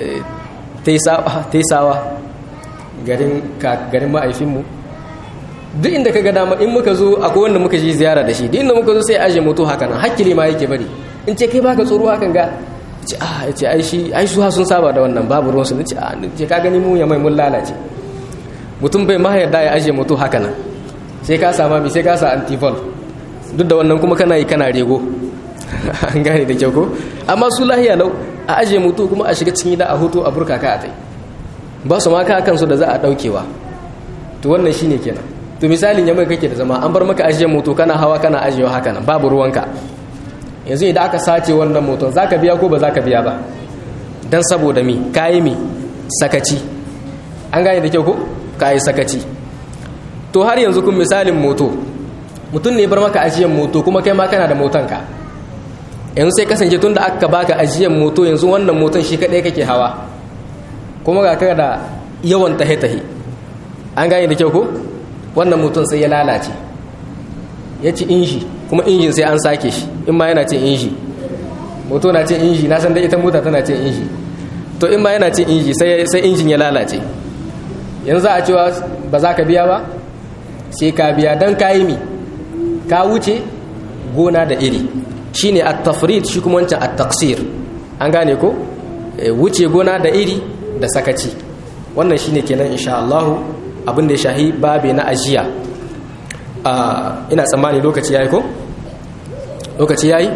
taisawa garin ma'aifinmu duk inda ka ga dama in muka zo akwai wanda muka ji ziyara da shi duk inda muka zo sai aje moto haka nan hakkili ma yake bari in ce kai baka tsoro hakan ga ce ah ya ce ai shi ai su sun saba da wannan babu ruwansu ne ce ah ce ka gani mu ya mai mun lalace mutum bai ma yarda ya aje moto haka nan sai ka sama mi sai ka sa antivol duk da wannan kuma kana yi kana rego an gane da kyau ko amma su lahiya lau a aje moto kuma a shiga cikin gida a hoto a burka ka a tai ba su ma ka kansu da za a daukewa to wannan shine kenan to misalin ya mai kake da zama an bar maka ajiye moto kana hawa kana ajiyewa haka nan babu ruwanka yanzu idan aka sace wannan moton zaka biya ko ba zaka biya ba dan saboda mi kayi mi sakaci an gane da kyau ko kayi sakaci to har yanzu kun misalin moto mutum ne bar maka ajiyan moto kuma kai ma kana da motonka yanzu sai kasance tun da aka baka ajiyan moto yanzu wannan moton shi kadai kake hawa kuma ga ka da yawan tahe-tahe an gane da kyau ko wannan mutum sai ya lalace ya ci inji kuma injin sai an sake shi in ma yana cin inji moto na cin inji na san da ita mota tana cin inji to in ma yana cin inji sai injin ya lalace yanzu za a cewa ba za ka biya ba sai ka biya don ka yi mi ka wuce gona da iri shi ne at-tafrid shi kuma wancan at-taqsir an gane ko wuce gona da iri da sakaci wannan shine kenan insha Allah abin da ya shahi babe na ajiya ina tsammani lokaci yayi ko lokaci yayi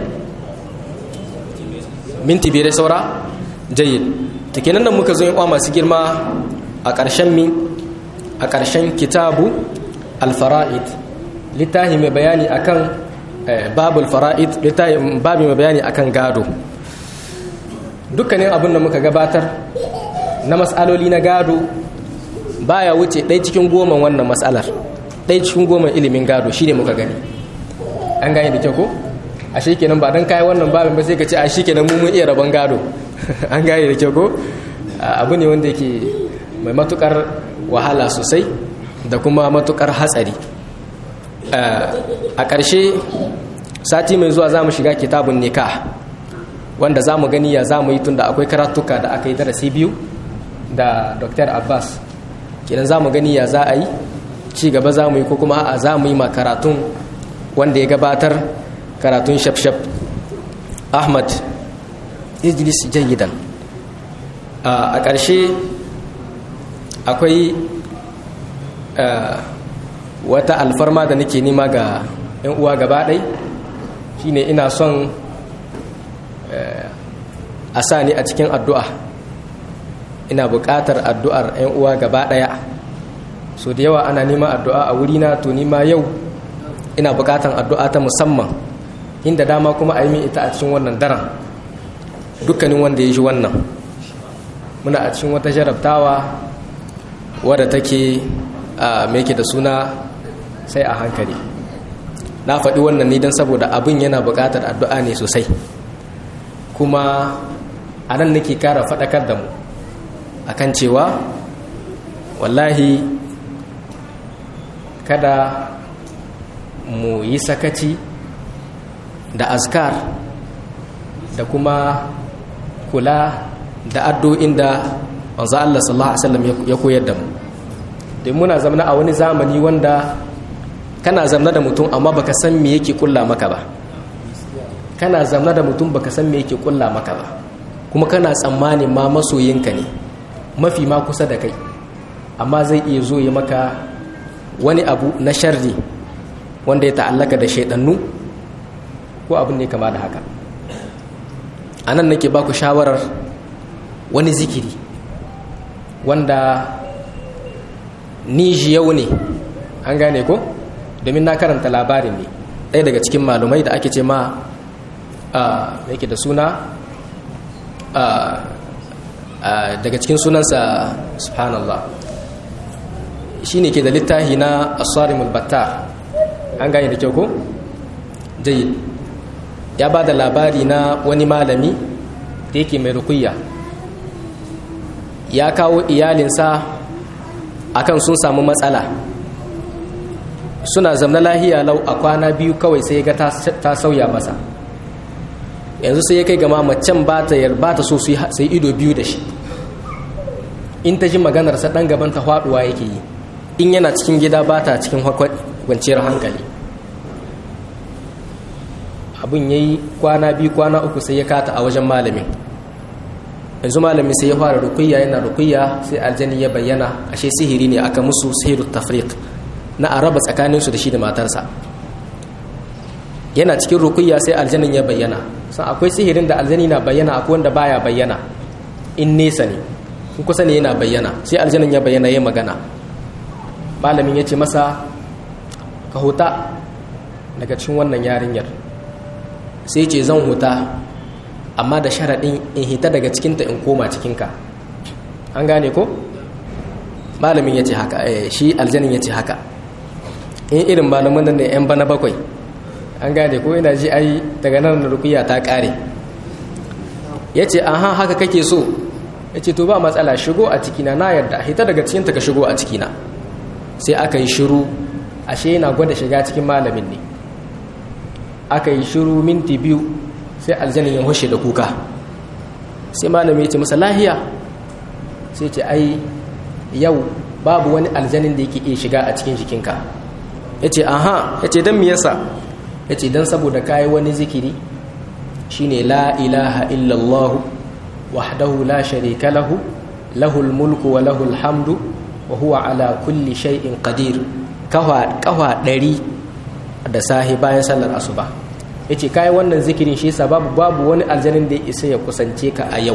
minti biyar saura jayyid ta kenan da muka zo yin masu girma a ƙarshen mi a ƙarshen kitabu alfara'id littafi mai bayani akan babul fara'id littafi babi mai bayani akan gado dukkanin abin da muka gabatar na matsaloli na gado baya wuce ɗaya cikin goma wannan matsalar ɗaya cikin goma ilimin gado shi ne muka gani an gane da kyau ko a shi kenan ba don kayi wannan babin ba sai ka ce a shi kenan mun iya rabon gado an gane da kyau ko abu ne wanda yake mai matukar wahala sosai da kuma matukar hatsari a ƙarshe sati mai zuwa za mu shiga kitabun nikah wanda za mu gani ya za mu yi tun da akwai karatuka da aka yi darasi biyu da dr abbas kenan za mu gani ya za a yi ci gaba za mu yi ko kuma a za mu yi ma karatun wanda ya gabatar karatun shafshaf ahmad ijlis jayidan a ƙarshe akwai wata alfarma da nake nema ga 'yan uwa gaba ɗai shine ina son a sa ni a cikin addu'a ina buƙatar addu'ar 'yan uwa gaba ɗaya so da yawa ana neman addu'a a wurina to nima yau ina buƙatar addu'a ta musamman inda dama kuma a yi min ita a cikin wannan daren dukkanin wanda ya ji wannan muna a cikin wata jarabtawa wadda take a meke da suna sai a hankali na faɗi wannan ne don saboda abin yana buƙatar addu'a ne sosai kuma a nan nake kara faɗakar da mu akan cewa wallahi kada mu yi sakaci da azkar da kuma kula da addu'in da manzo Allah sallallahu alaihi wasallam ya koyar da mu don muna zamana a wani zamani wanda kana zamna da mutum amma baka san me yake kulla maka ba kana zamna da mutum baka san me yake kulla maka ba kuma kana tsammanin ma masoyinka ne mafi ma kusa da kai amma zai iya zo ya maka wani abu na sharri wanda ya ta'allaka da shaidannu ko abin ne kama da haka a nan nake baku shawarar wani zikiri wanda ni yau ne an gane ko domin na karanta labarin ne ɗaya daga cikin malumai da ake ce ma da yake da suna daga cikin sunansa subhanallah shi ne ke da littahi na asarimul batta an gane da kyau ko? jayi ya ba da labari na wani malami da yake mai rukuyya ya kawo iyalinsa akan sun samu matsala suna zamna lahiya lau a kwana biyu kawai sai ga ta sauya masa yanzu sai ya kai gama macen ba ta yarba ta so sai ido biyu da shi in ta ji maganarsa ɗan gaban ta faɗuwa yake yi in yana cikin gida ba ta cikin kwanciyar hankali abin ya yi kwana biyu kwana uku sai ya kata a wajen malamin yanzu malamin sai ya fara rukuyya yana rukuyya sai aljani ya bayyana ashe sihiri ne aka musu sihiru tafriq na araba tsakaninsu da shi da matarsa yana cikin rukuyya sai aljanin ya bayyana san akwai sihirin da aljani na bayyana akwai wanda baya bayyana in nesa ne in kusa ne yana bayyana sai aljanin ya bayyana ya magana malamin ya ce masa ka huta daga cikin wannan yarinyar sai ce zan huta amma da sharaɗin in hita daga cikinta in koma cikinka an gane ko malamin ya ce haka shi aljanin ya ce haka in irin malamin nan da 'yan bana bakwai an gane ko ina ji ai daga nan rukuya ta ƙare ya ce aha haka kake so ya ce to ba matsala shigo a cikina na yarda hita daga cikinta ka shigo a cikina sai aka yi shiru ashe yana gwada shiga cikin malamin ne aka yi shiru minti biyu sai aljanin ya hushe da kuka sai malami ya ce masa lahiya sai ce ai yau babu wani aljanin da yake iya shiga a cikin jikinka ya ce aha ya ce don miyasa ya ce don saboda kayi wani zikiri shine la ilaha illallahu wahdahu la sharika lahu lahul mulku wa lahul hamdu wa huwa ala kulli shay'in qadir kawa ɗari da sahi bayan sallar asuba ya ce kayi wannan zikirin shi yasa babu babu wani aljanin da ya isa ya kusance ka a yau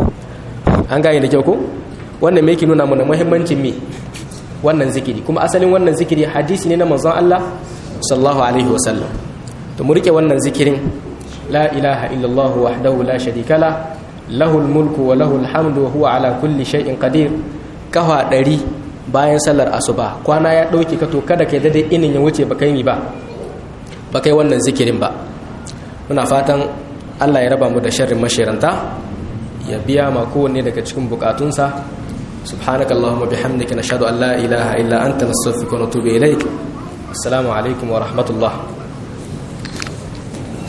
an gane da kyau ko wannan me yake nuna mana muhimmancin me wannan zikiri kuma asalin wannan zikiri hadisi ne na manzon Allah sallallahu alaihi wasallam to mu rike wannan zikirin la ilaha illallah wahdahu la sharika la lahul mulku wa lahul hamdu wa huwa ala kulli shay'in qadir kawa ɗari bayan sallar asuba kwana ya ɗauke ka to kada kai daidai inin ya wuce baka yi ba ba kai wannan zikirin ba muna fatan Allah ya raba mu da sharrin mashiranta ya biya ma kowanne daga cikin bukatunsa subhanaka allahumma bihamdika nashhadu an la ilaha illa anta nastaghfiruka wa natubu ilaik assalamu alaikum wa rahmatullah